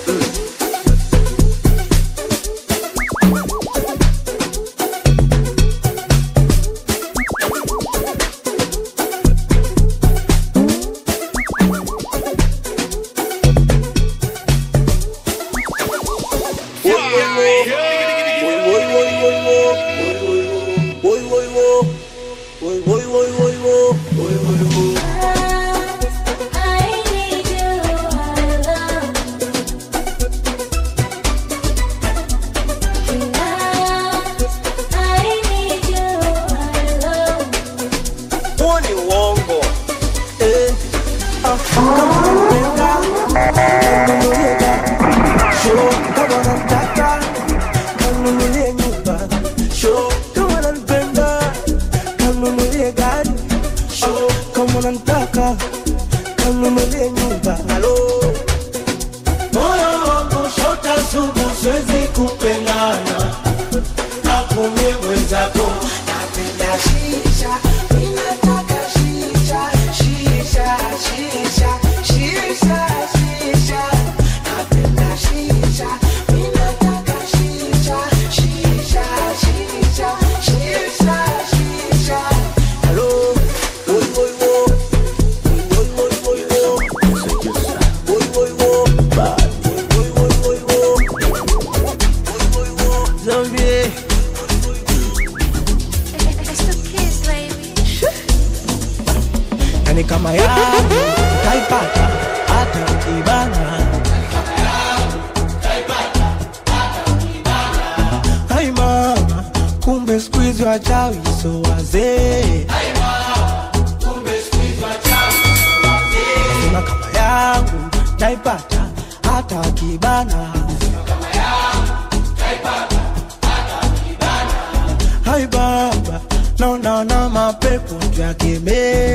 Huo ni uongo. Eh, ah, kama unanipenda, kanunulie gari. Sure, kama unanitaka, kanunulie nyumba. Sure, kama unanipenda, kanunulie gari. Sure, kama unanitaka, kanunulie nyumba. Hello. Moyo wangu shota sugu, siwezi kupendana na kumie mwenzako. Napenda shisha, ninataka shisha, shisha, shisha, shisha, shisha. Napenda shisha, ninataka shisha, shisha, shisha, shisha, shisha. Hello, oi, oi, wo. Oi, oi, oi, wo. Oi, oi, wo. Bad. Oi, oi, oi, wo. Oi, oi, wo. Zombie. yani kama yangu taipata hata ukibana Hai mama, kumbe siku hizi wachawi so wazee Sema kama yangu taipata hata wakibana Hai baba, naona na mapepo yakemee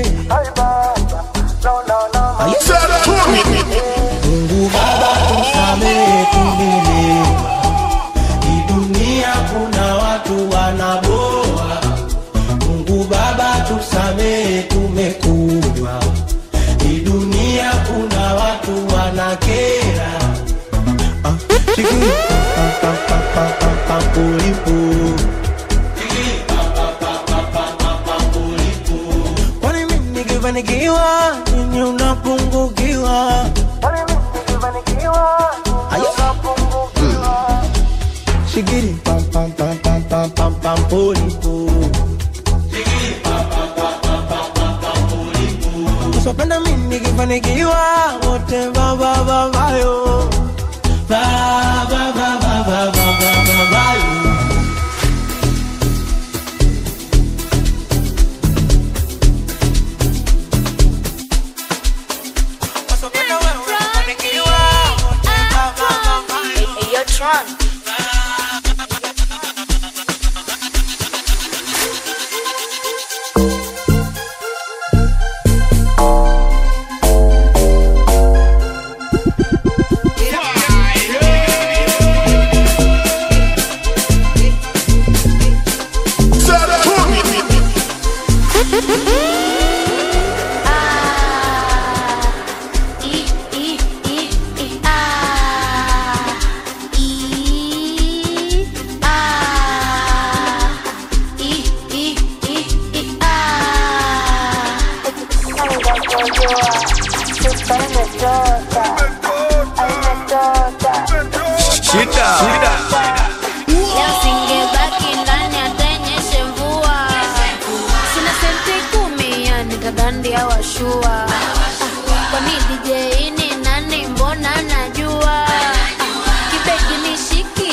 Mungu Baba tusamehe tumelewa, hii dunia kuna watu wanaboa. Mungu Baba tusamehe tumekunywa, hii dunia kuna watu wanakera. Ah, shikili, pa, pa, pa, pa, pa, pa, pulipu. Kwani mimi nikifanikiwa nini unapungukiwa? Ayo. Mm. Shigiri pam pam pam pam pam pam pam polipo. Usipenda mimi nikifanikiwa wote baba baba yo. Baba baba baba baba baba yo. Shida, shida. Leo singebaki ndani atenyeshe mvua, sina senti kumi ya nikadandia washua. Ah, Kwani DJ ni nani? Mbona najua Ah, kibegi nishiki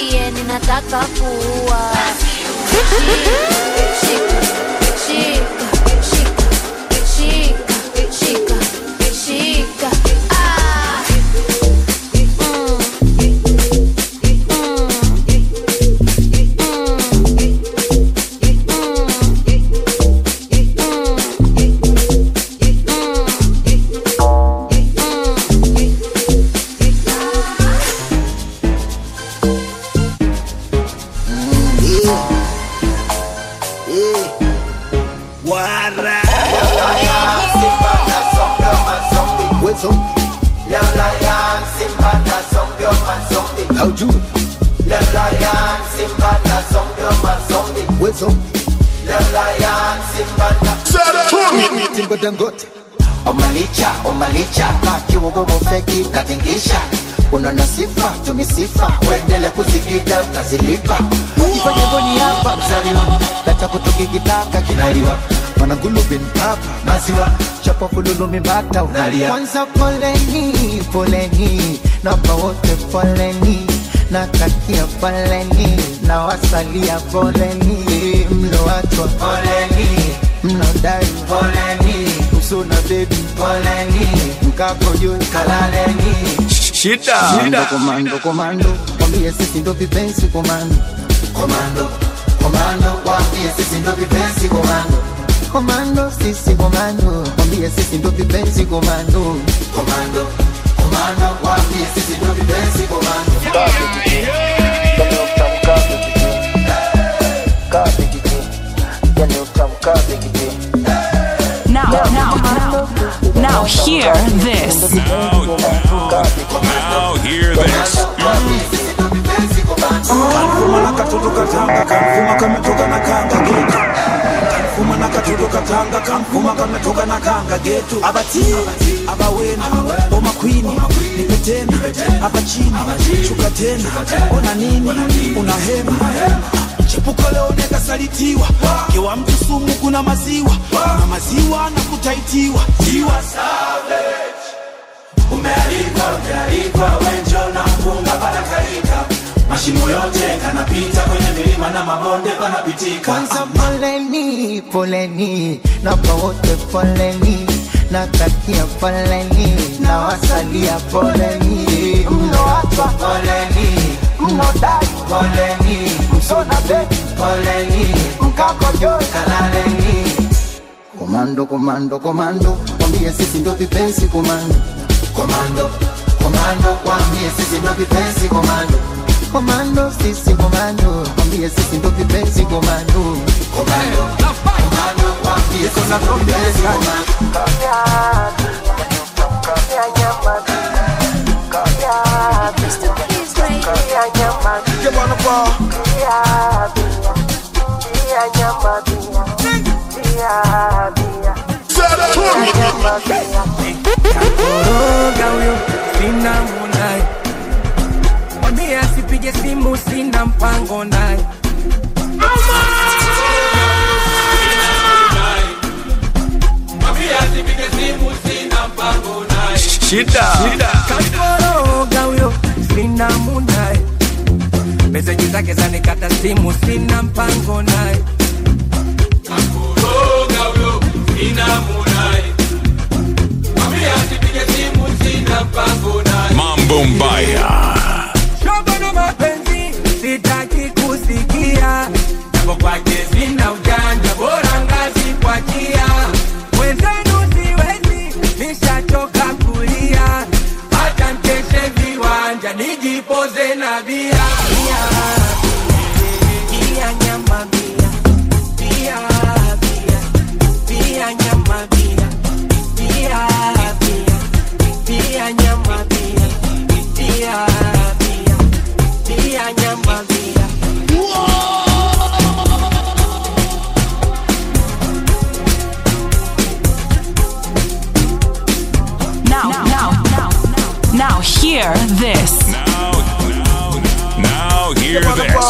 Timba Dangote Omalicha, omalicha, kakiwogogo feki katingisha unaona sifa tumisifa uendele kuzikida utazilipa ifanyegoni hapa mzaliwa leta kutukikitaka kinaliwa Manangulu bin Papa maziwa chapa fululu mimbata unalia Kwanza poleni, poleni Napa wote poleni Natakia poleni Na wasalia poleni Mloachwa poleni Mlodai poleni Msuna baby poleni Mkako juu kalaleni Shida. Komando, komando, komando Kwambie sisi ndo vipenzi komando Komando, komando Wambie sisi ndo vipenzi komando Komando, sisi komando Kwambie sisi ndo vipenzi komando Komando, komando Wambie sisi ndo vipenzi komando Now, now, now, now, hear this. Now, now hear this. Kanfuma na katoto katanga, kanfuma kametoka na kanga getu. Kanfuma na katoto katanga, kanfuma kametoka na kanga getu. Abati, abawena, boma kwini, nipe tena, hapa chini, shuka tena, ona nini, una hema. Chepuko leo nekasalitiwa, kiwa mtu sumu kuna maziwa, na maziwa na kutaitiwa. Tiwa savage, umealikwa, umealikwa, wenjo na mpunga panakalika mashimo yote kanapita kwenye milima na mabonde panapitika Kwanza poleni, poleni Napa wote poleni Natakia poleni Na wasalia poleni Mloachwa poleni Mlodai poleni Msona baby poleni Mkako juu kalaleni Komando, komando, komando Kwambie sisi ndo vipenzi komando Komando, komando Wambie sisi ndo vipenzi komando Komando, sisi komando Kwambie sisi ndo vipenzi komando Komando, komando Wambie sisi ndo vipenzi komando Koroga huyo sina munaye, mwambie asipige simu, sina mpango naye. Shida. Kakoroga huyo sina munaye, meseji zake zanikata simu, sina mpango naye. Kakoroga huyo sina munaye, mwambie asipige simu, sina mpango naye. Mambo Mbaya. Shoga na mapenzi sitaki kusikia, japo kwake sina ujanja, bora ngazi kwa kia. Mwenzenu siwezi, nishachoka kulia, hata mkeshe viwanja, nijipoze na bia. Bia, bia, nyama bia, bia, bia, bia, nyama bia, bia, bia, bia, nyama bia, bia, bia, bia, nyama bia. Now, now, now, now, hear this. Now, now, now hear this.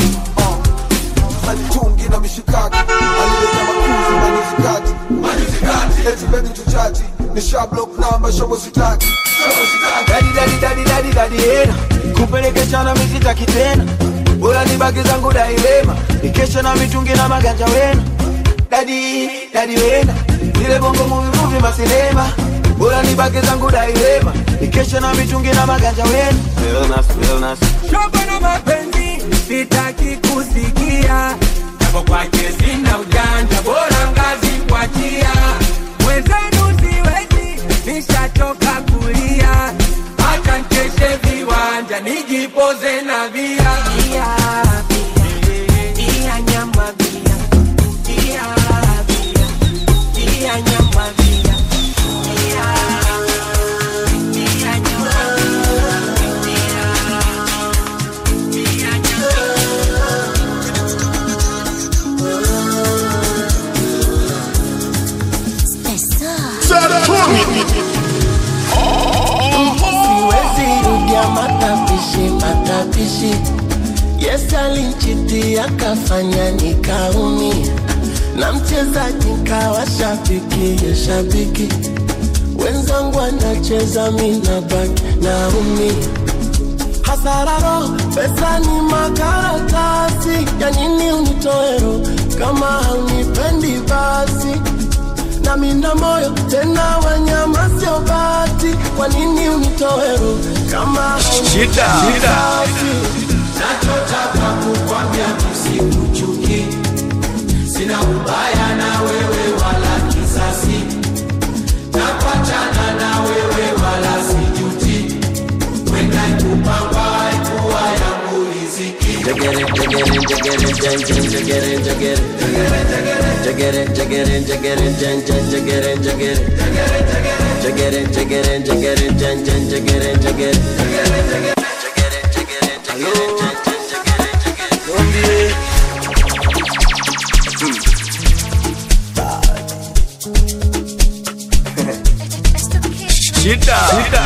alitungi na mishikaki alileta makuzi manizikati eti bebi tuchati ni shablok namba shobo sitaki Dadi dadi dadi dadi dadi hena kupelekeshana misitaki tena bora nibaki zangu dailema nikesha na mitungi na maganja wena dadi dadi wena zile bongo muvi muvi masinema bora nibaki zangu dailema nikesha na mitungi na maganja wena Realness, realness. Shoga na mapenzi sitaki kusikia japo kwake sina ujanja bora ngazi kuachia mwenzenu siwezi nishachoka kulia hata nkeshe viwanja nijipoze na via Bia, bia, bia, nyama bia. Bia, bia, bia, nyama bia. Bia, bia, nyama siwezi rudia matapishi matapishi yes alinchitia akafanya nikaumia na mchezaji nkawa shabiki ya shabiki wenzangu anacheza mina baki naumia hasararo pesa ni makaratasi ya nini unitoero kama haunipendi basi na mina moyo tena wanyama sio bati kwa nini unitoero kama Shida. haunipendi nachotaka kukwambia msikuchuki sina ubaya na wewe wala kisasi napatana na wewe wala sijuti wenda kupangwa haikuwa yangu riziki Jagere, jagere, jagere, jan, jan, jagere, jagere. Jagere, jagere, jagere, jan, jan, jagere, jagere. Jagere, jagere, jagere, jan, jan, jagere, jagere. Shida.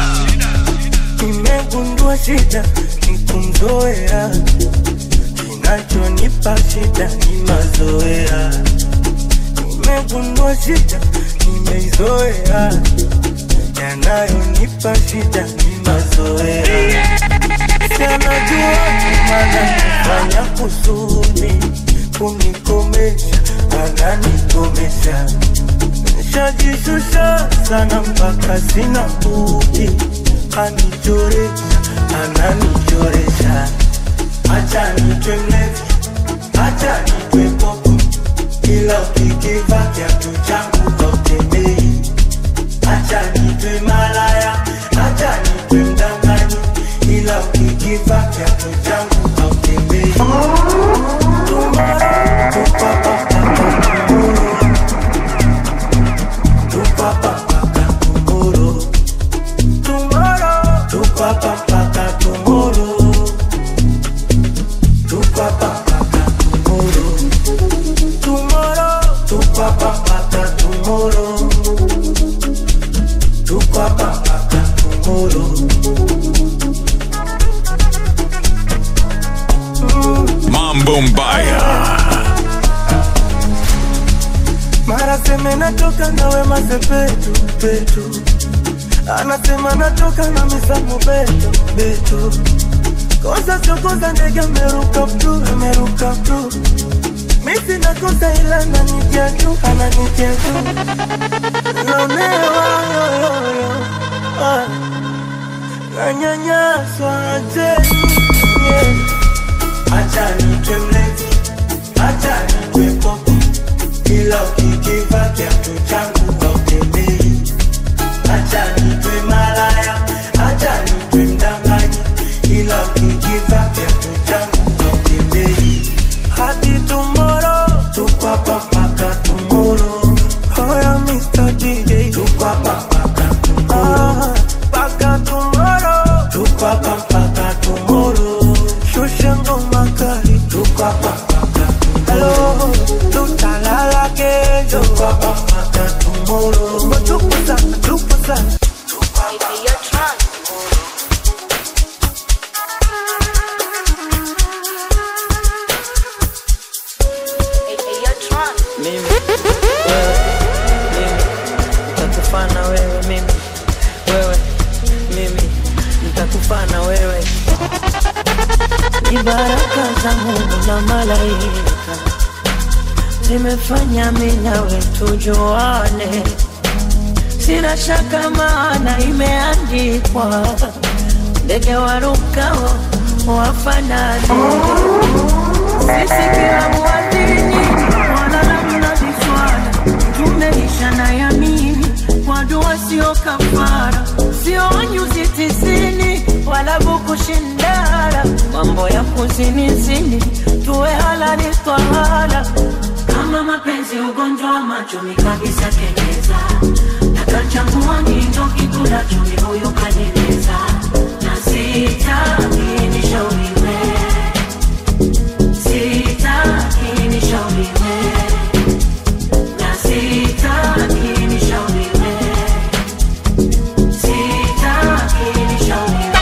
nimegundua shida ni kumzoea kinachonipa shida ni mazoea nimegundua shida nimeizoea yanayonipa shida ni mazoea sianajua mana fanya kusudi kunikomesha ananikomesha nishajishusha sana mpaka sina budi anichoresha ananichoresha acha nitwe mlevi acha nitwe popo ila ukikiva kiatu changu hautembei acha nitwe malaya acha nitwe mdanganyi ila ukikiva kiatu changu hautembei Tomorrow, tupapapapa, tomorrow. Tupapapapa, tomorrow. Tomorrow, tupapapapa, tomorrow. Tupapapapa, tomorrow. Tomorrow, tupapapapa, tomorrow. Tupapapapa, tomorrow. Mambo Mbaya. mara seme natoka nawe masepetu petu anasema natoka na misamu beto beto kosa chokoza ndege ameruka ptu ameruka ptu misi nakosa ila nanitia tu ananitia tu naonewa yoyoyo ah. nanyanyaswa teni yeah. acha nitwe mlezi acha nitwe popo ila ukikiva kiatu changu hautembei. Acha nitwe malaya, acha nitwe mdanganyi, ila ukikiva kiatu changu hautembei. Hadi tomorrow, tukwapa mpaka tomorrow. Hoya Mr. DJ, tukwapa mpaka tomorrow. Mpaka tomorrow, tukwapa mpaka tomorrow. Shusha ngoma kali, tukwapa mpaka tomorrow. Hello, tutalala kesho, tukwapa mpaka ni baraka za Mungu na malaika zimefanya mimi nawe tujuane, sina shaka maana imeandikwa, ndege warukao wafanane. Sisi kila mwadhini wala namna viswala, tumeisha na yamini kwa dua sio kafara, sio nyuzi tisini wala bukushindara, mambo ya kuzinizini tuwe halali twahala kama mapenzi ugonjwa wa macho mikabisa keleza nakachangua ngindo kikula chumi huyo kanileza na sitaki nishauriwe sitaki nishauriwe na sitaki nishauriwe sitaki nishauriwe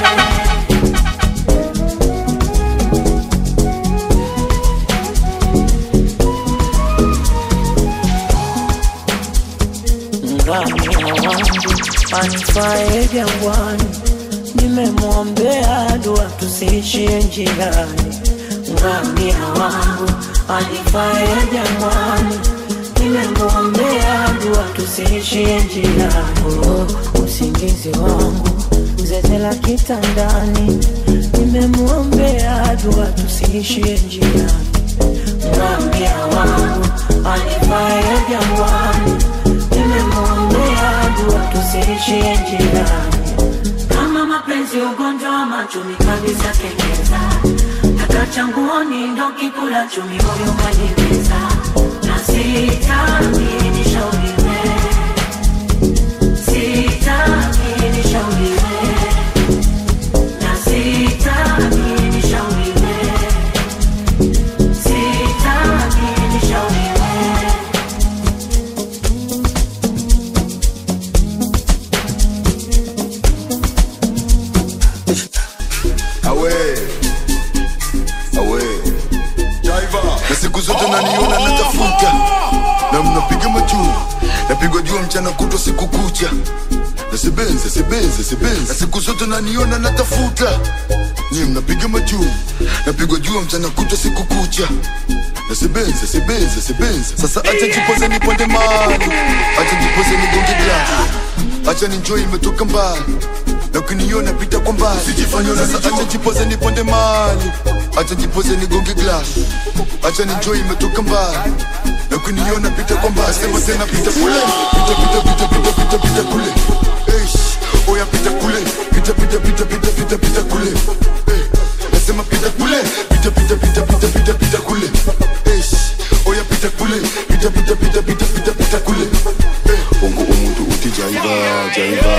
ngamia wangu anifae jangwani, nimemwombea dua tusiishie njiani. Ngamia wangu anifae jangwani, nimemwombea dua tusiishie njiani. Oh, usingizi wangu zezela kitandani, nimemwombea dua tusiishie njiani. Ngamia wangu anifae jangwani nimemwombea dua tusiishie njiani. Kama mapenzi ugonjwa wa machumi kabisa kengeza, takachanguoni ndo kikula chumi moyo kanimeza, na sitaki nishauriwe, sitaki nishauriwe, na sitaki nishauriwe, sitaki nishauriwe. awe awe na siku zote naniona natafuta na mnapiga majuu napigwa jua mchana kutwa siku kucha nasebenze sebenze sebenze na siku zote naniona natafuta nyi mnapiga majuu napigwa jua mchana kutwa siku kucha nasebenze sebenze sebenze sasa acha jipoze niponde mali acha jipoze nigonge glasi acha ninjoi imetoka mbali na ukiniona pita kwa mbali sasa acha jipoze niponde mali acha jipoze nigonge glass acha ninjoi imetoka mbali na ukiniona pita kwa mbali sema tena pita kule pita pita pita pita pita pita kule Eish, oya pita kule pita pita pita pita pita pita kule Eh, nasema pita kule pita pita pita pita pita pita kule Eish, oya pita kule pita pita pita pita pita pita kule Eh, ungu umuntu uthi jaiva jaiva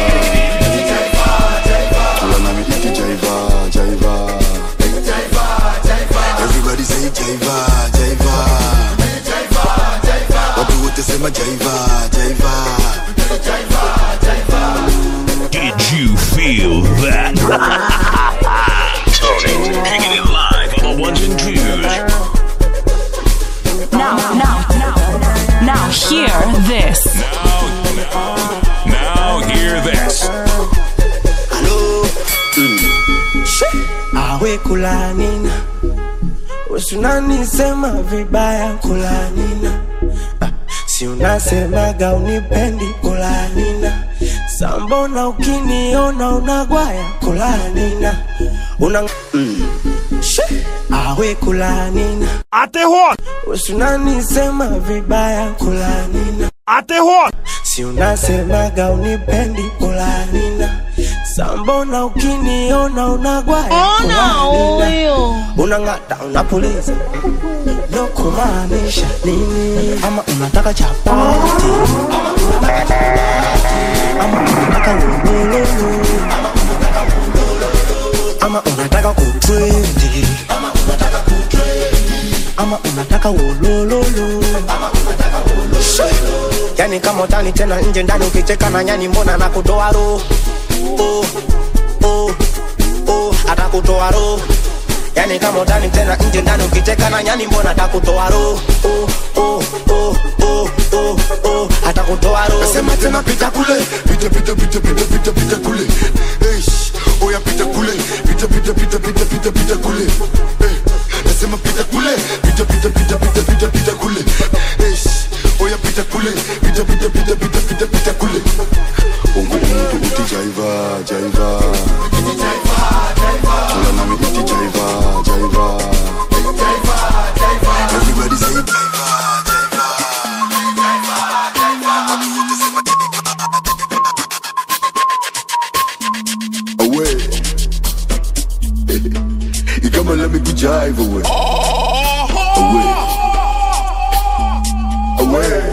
Tula nami ithi jaiva jaiva Everybody say jaiva jaiva Watu wote sema jaiva jaiva Did you feel that? Tony, kicking it live on the ones and twos. Now, now, now, now, hear this. Now hear this. awe kulanina usunanisema vibaya kulanina Ah, si unasemaga unipendi kulanina sambona ukiniona unagwaya kulanina una mm. She, awe kulanina atehon usunanisema vibaya kulanina atehon si unasemaga unipendi kulanina sambona ukiniona unagwaya Ona huyo. unang'ata unapuliza no kumaanisha nini ama unataka chapati ama unataka lolololo ama unataka kutrendi ama unataka wolololo yani kama utani tena nje ndani ukicheka na nyani mbona na kutoa roho oh, oh, oh, atakutoa roho yani kama utani tena nje ndani ukicheka na nyani mbona atakutoa roho oh, oh, oh, oh, oh, oh, atakutoa roho Nasema tena pita kule pita pita pita pita pita pita kule Eish, oya pita kule pita pita pita pita pita pita kule Eh, nasema pita kule pita pita pita pita pita pita kule Eish, oya pita kule pita pita pita pita pita pita kule ungu ungu uti jaiva jaiva Oya nami uti jaiva jaiva Everybody say jaiva away. you come and let me go jive away. Away. Away.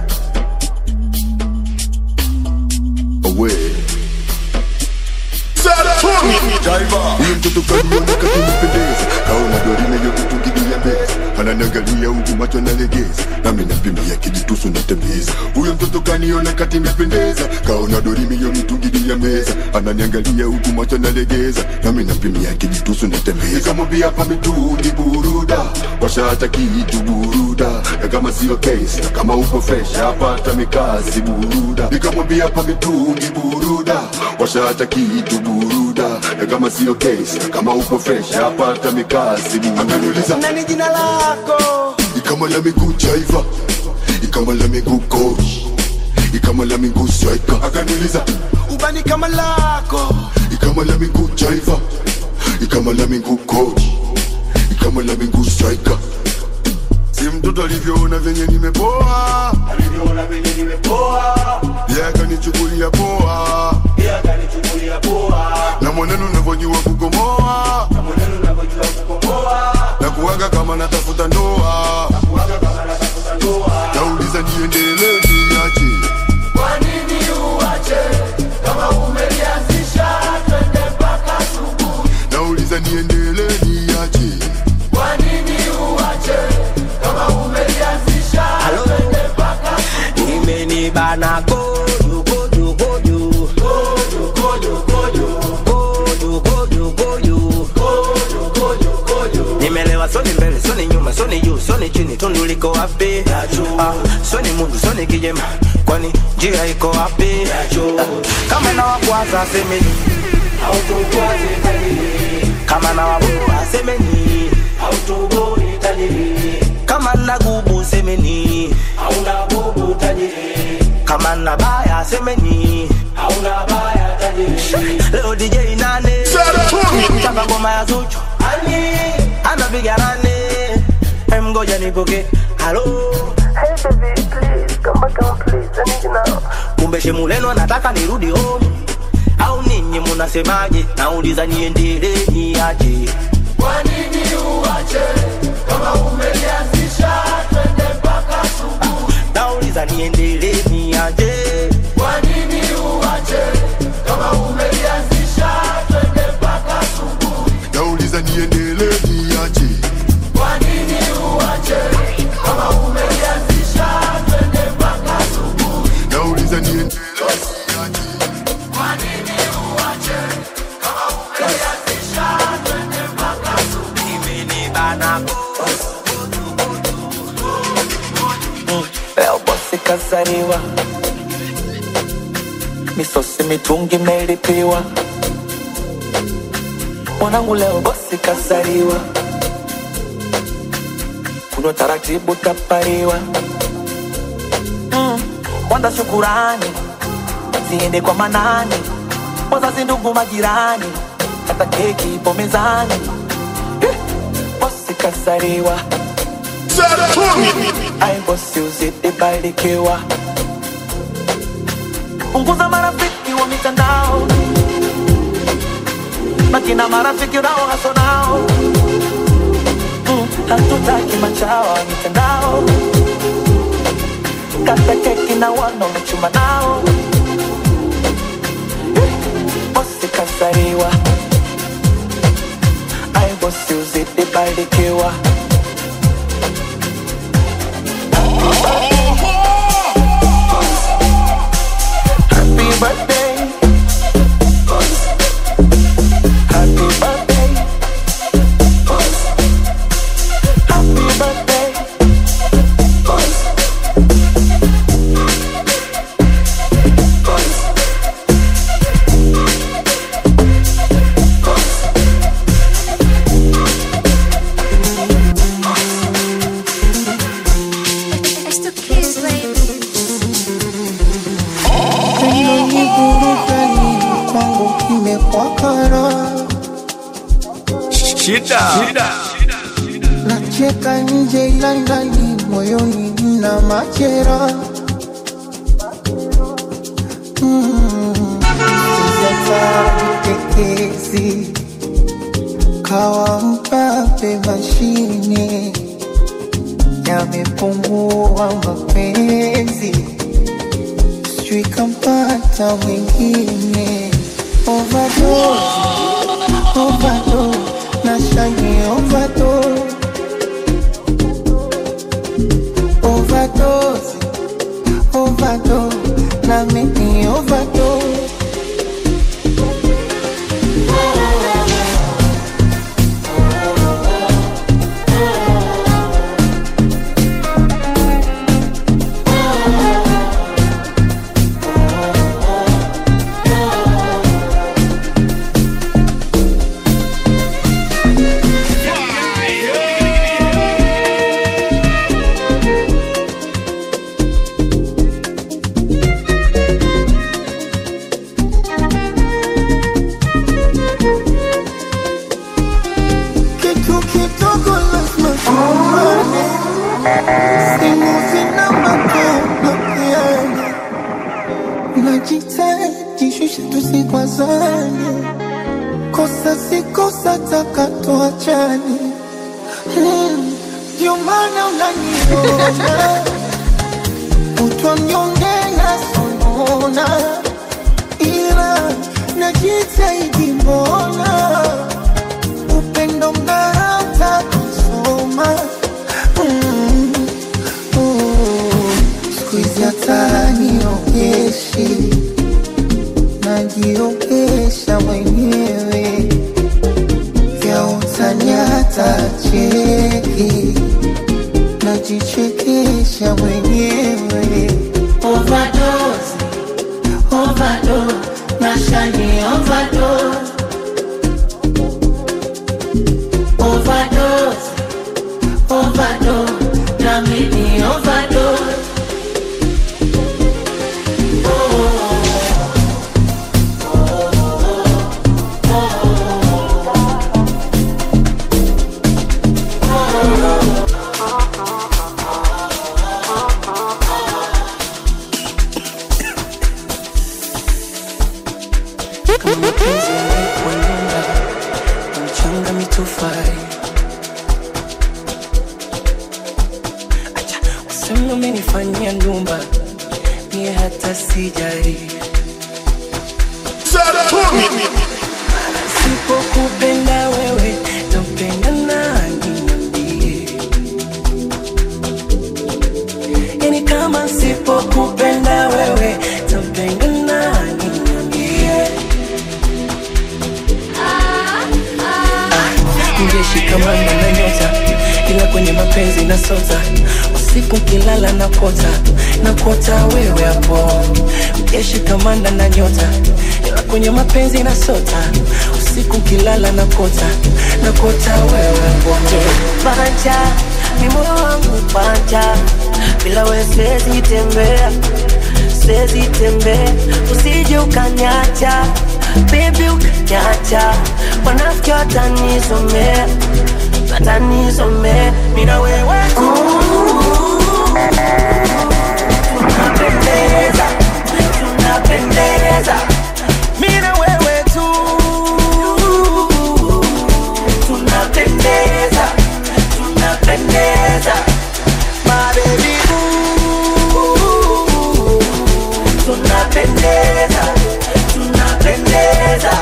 Away. Huyo mtoto kaniona kakinipendeza, kaona dorina yote tukigia mbele, ananiangalia huku macho nalegeza, nami nampimia kijitusu natembeza. Huyo mtoto kaniona katinipendeza, kaona dorimi yo mitungi ya meza, ananiangalia huku macho nalegeza, nami nampimia kijitusu natembeza. Nikamwambia hapa mitungi buruda, washaacha kitu buruda, na kama sio case, na kama uko fresh hapata mikasi buruda. Nikamwambia hapa mitungi buruda, washaacha kitu buruda, na kama sio case, na kama uko fresh hapata mikasi buruda. Akaniuliza nani jina lako ikama la miguu jaiva ikama la miguu coach ikama la miguu striker akaniuliza ubani kama lako ikama la miguu jaiva ikama la miguu coach ikama la miguu striker si mtoto alivyoona venye nimepoa alivyoona venye nimepoa yeye akanichukulia poa yeye akanichukulia poa na mwenendo unavyojua kukomoa na mwenendo unavyojua kukomoa na kuwaga kama natafuta ndoa na kuwaga kama natafuta ndoa nauliza niendelee niache Kwa nini uache kama umelianzisha twende mpaka asubuhi? nauliza niendelee niache Kwa nini uache kama umelianzisha twende mpaka imenibana kojo kojo kojo kojo kojo kojo kojo kojo kojo nimelewa soni mbele soni nyuma soni juu soni chini tundu liko wapi ah, soni mundu soni kijema kwani njia iko wapi ah, kama na wakwaza semeni autokwaze tajiri kama na wabua semeni autogoi tajiri kama na gubu semeni hauna bubu tajiri kama na baya semeni hauna baya tajiri leo DJ nane mtaka ngoma ya Zuchu ani anapiga nane Em, ngoja nipoke halo kumbe shemuleno anataka nirudi home au ninyi munasemaje nauliza niendelee niaje Kwa nini uache kama umelianzisha twende mpaka asubuhi? nauliza niendelee niaje Kwa nini uache kama umelianzisha twende mpaka asubuhi? nauliza niendelee niache Kwa nini uache kama umelianzisha twende mpaka asubuhi? nauliza niendelee Kwa nini uache kama umelianzisha twende mpaka asubuhi? imenibana leo bosi kazariwa misosi mitungi imelipiwa mwanangu leo bosi kazariwa kunywa taratibu tapariwa mm. kwanza shukurani ziende kwa manani wazazi ndugu majirani hata keki ipo mezani Eh, bosi kazariwa ai bosi uzidi barikiwa punguza marafiki wa mitandao na kina marafiki unao haso nao Mm, hatutaki machawa wa mitandao kata keki na wanaochuma nao Eh, bosi kasariwa ai bosi uzidi barikiwa Happy birthday. Happy birthday. Happy birthday. shida shida nacheka nje ila ndani moyoni mna machera Mm, sijatatekezi kawa mpape mashine yamepungua mapenzi sijui kampata mwingine overdose overdose nashani overdose overdose overdose na mimi overdose kitu kidogo lazima tuone, simu zina matendo yani, najitahidi shusha tusikwazane, kosa si kosa, taka tuachane. Hmm, Ndio maana unaniona utwa mnyonge na sonona, ila najitahidi mbona upendo mnarata kusoma Mm, mm. siku hizi hata niogeshi najiogesha mwenyewe vya utani hata cheki najichekesha mwenyewe overdose overdose nashani overdose overdose, overdose, na mimi overdose. kama mapenzi yamekuwa nyumba na mchanga mitofali acha useme umenifanyia ndumba mie hata sijari sipokupenda wewe tampenda nani niambie yani kama sipokupenda wewe tampenda nani niambie Ningeshikamana na nyota ila kwenye mapenzi na sota usiku kilala na kota na kota wewe hapo Ningeshikamana na nyota ila kwenye mapenzi na sota usiku kilala na kota na kota wewe hapo Panja, ni moyo wangu panja, bila we siwezi tembea, siwezi tembea, usije ukanyacha, baby ukanyacha, wanafiki watanisomea, watanisomea, mina wewe tu tunapendeza, tunapendeza, mina wewe tu tunapendeza tunapendeza my baby ooh, tunapendeza tunapendeza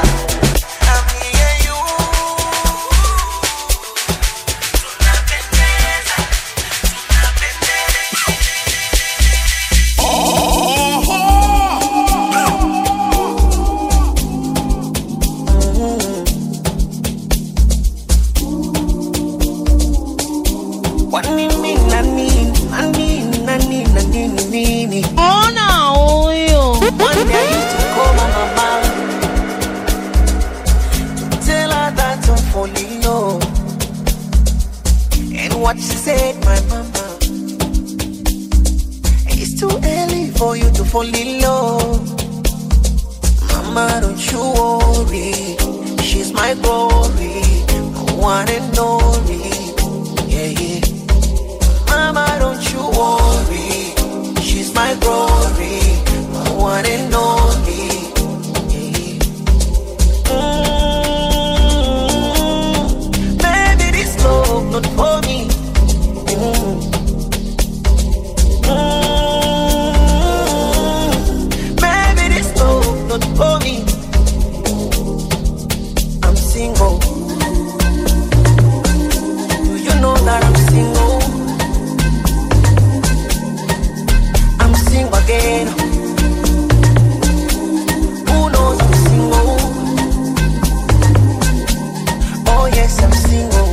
Kwa nini na nini na nini na nini na nini nini Ona huyo One day I used to call my mama Tell her that I'm falling low And what she said my mama It's too early for you to fall in love Mama don't you worry She's my glory one and only. Yeah, yeah. Mama, don't you worry. She's my glory, my one and only. Yeah, yeah. Mm, Baby, this love not for me. Mm. Mm, Baby, this love not for me. I'm single. Do you know that I'm single? I'm single again. Who knows I'm single? Oh yes, I'm single.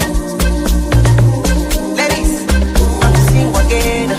Ladies, I'm single again.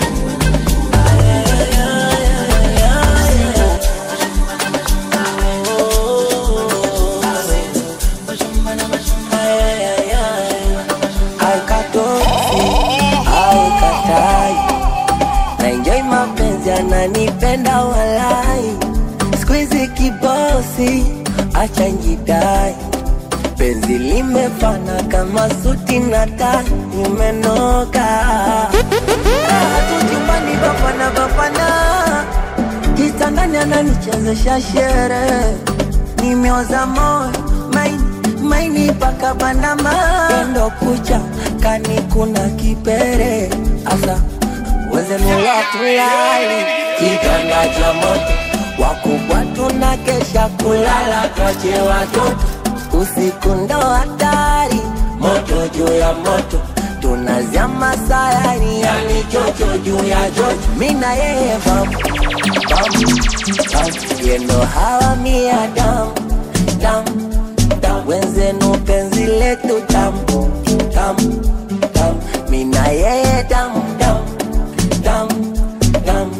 Aikatosi, aikatai naenjoi mapenzi ananipenda walai skuizi kibosi acha njidai penzi limefana kama suti na tai nimenoka raha tu chumbani bapana bapana kitandani ananichezesha shere nimeoza moyo maini maini paka bandama endo kucha kani kuna kipere asa wezenula tulali kitanda cha moto wakubwa tuna kesha kulala twache watoto usiku ndo hatari moto juu ya moto tunazama sayari yani chocho juu ya chocho mina yeye bamu bamu bamu yendo hawa mia damu damu damu wenzenu penzi letu tamu tamu tamu mina yeye damu damu damu damu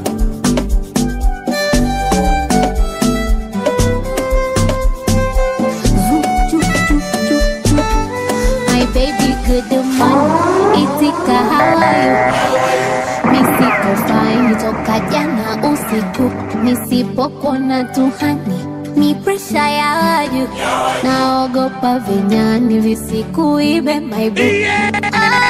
My baby good morning, itika how are you? Misiko fine toka jana usiku, nisipokona tuhani ni presha ya waju, naogopa vinyani visikuibe my boo. Ah,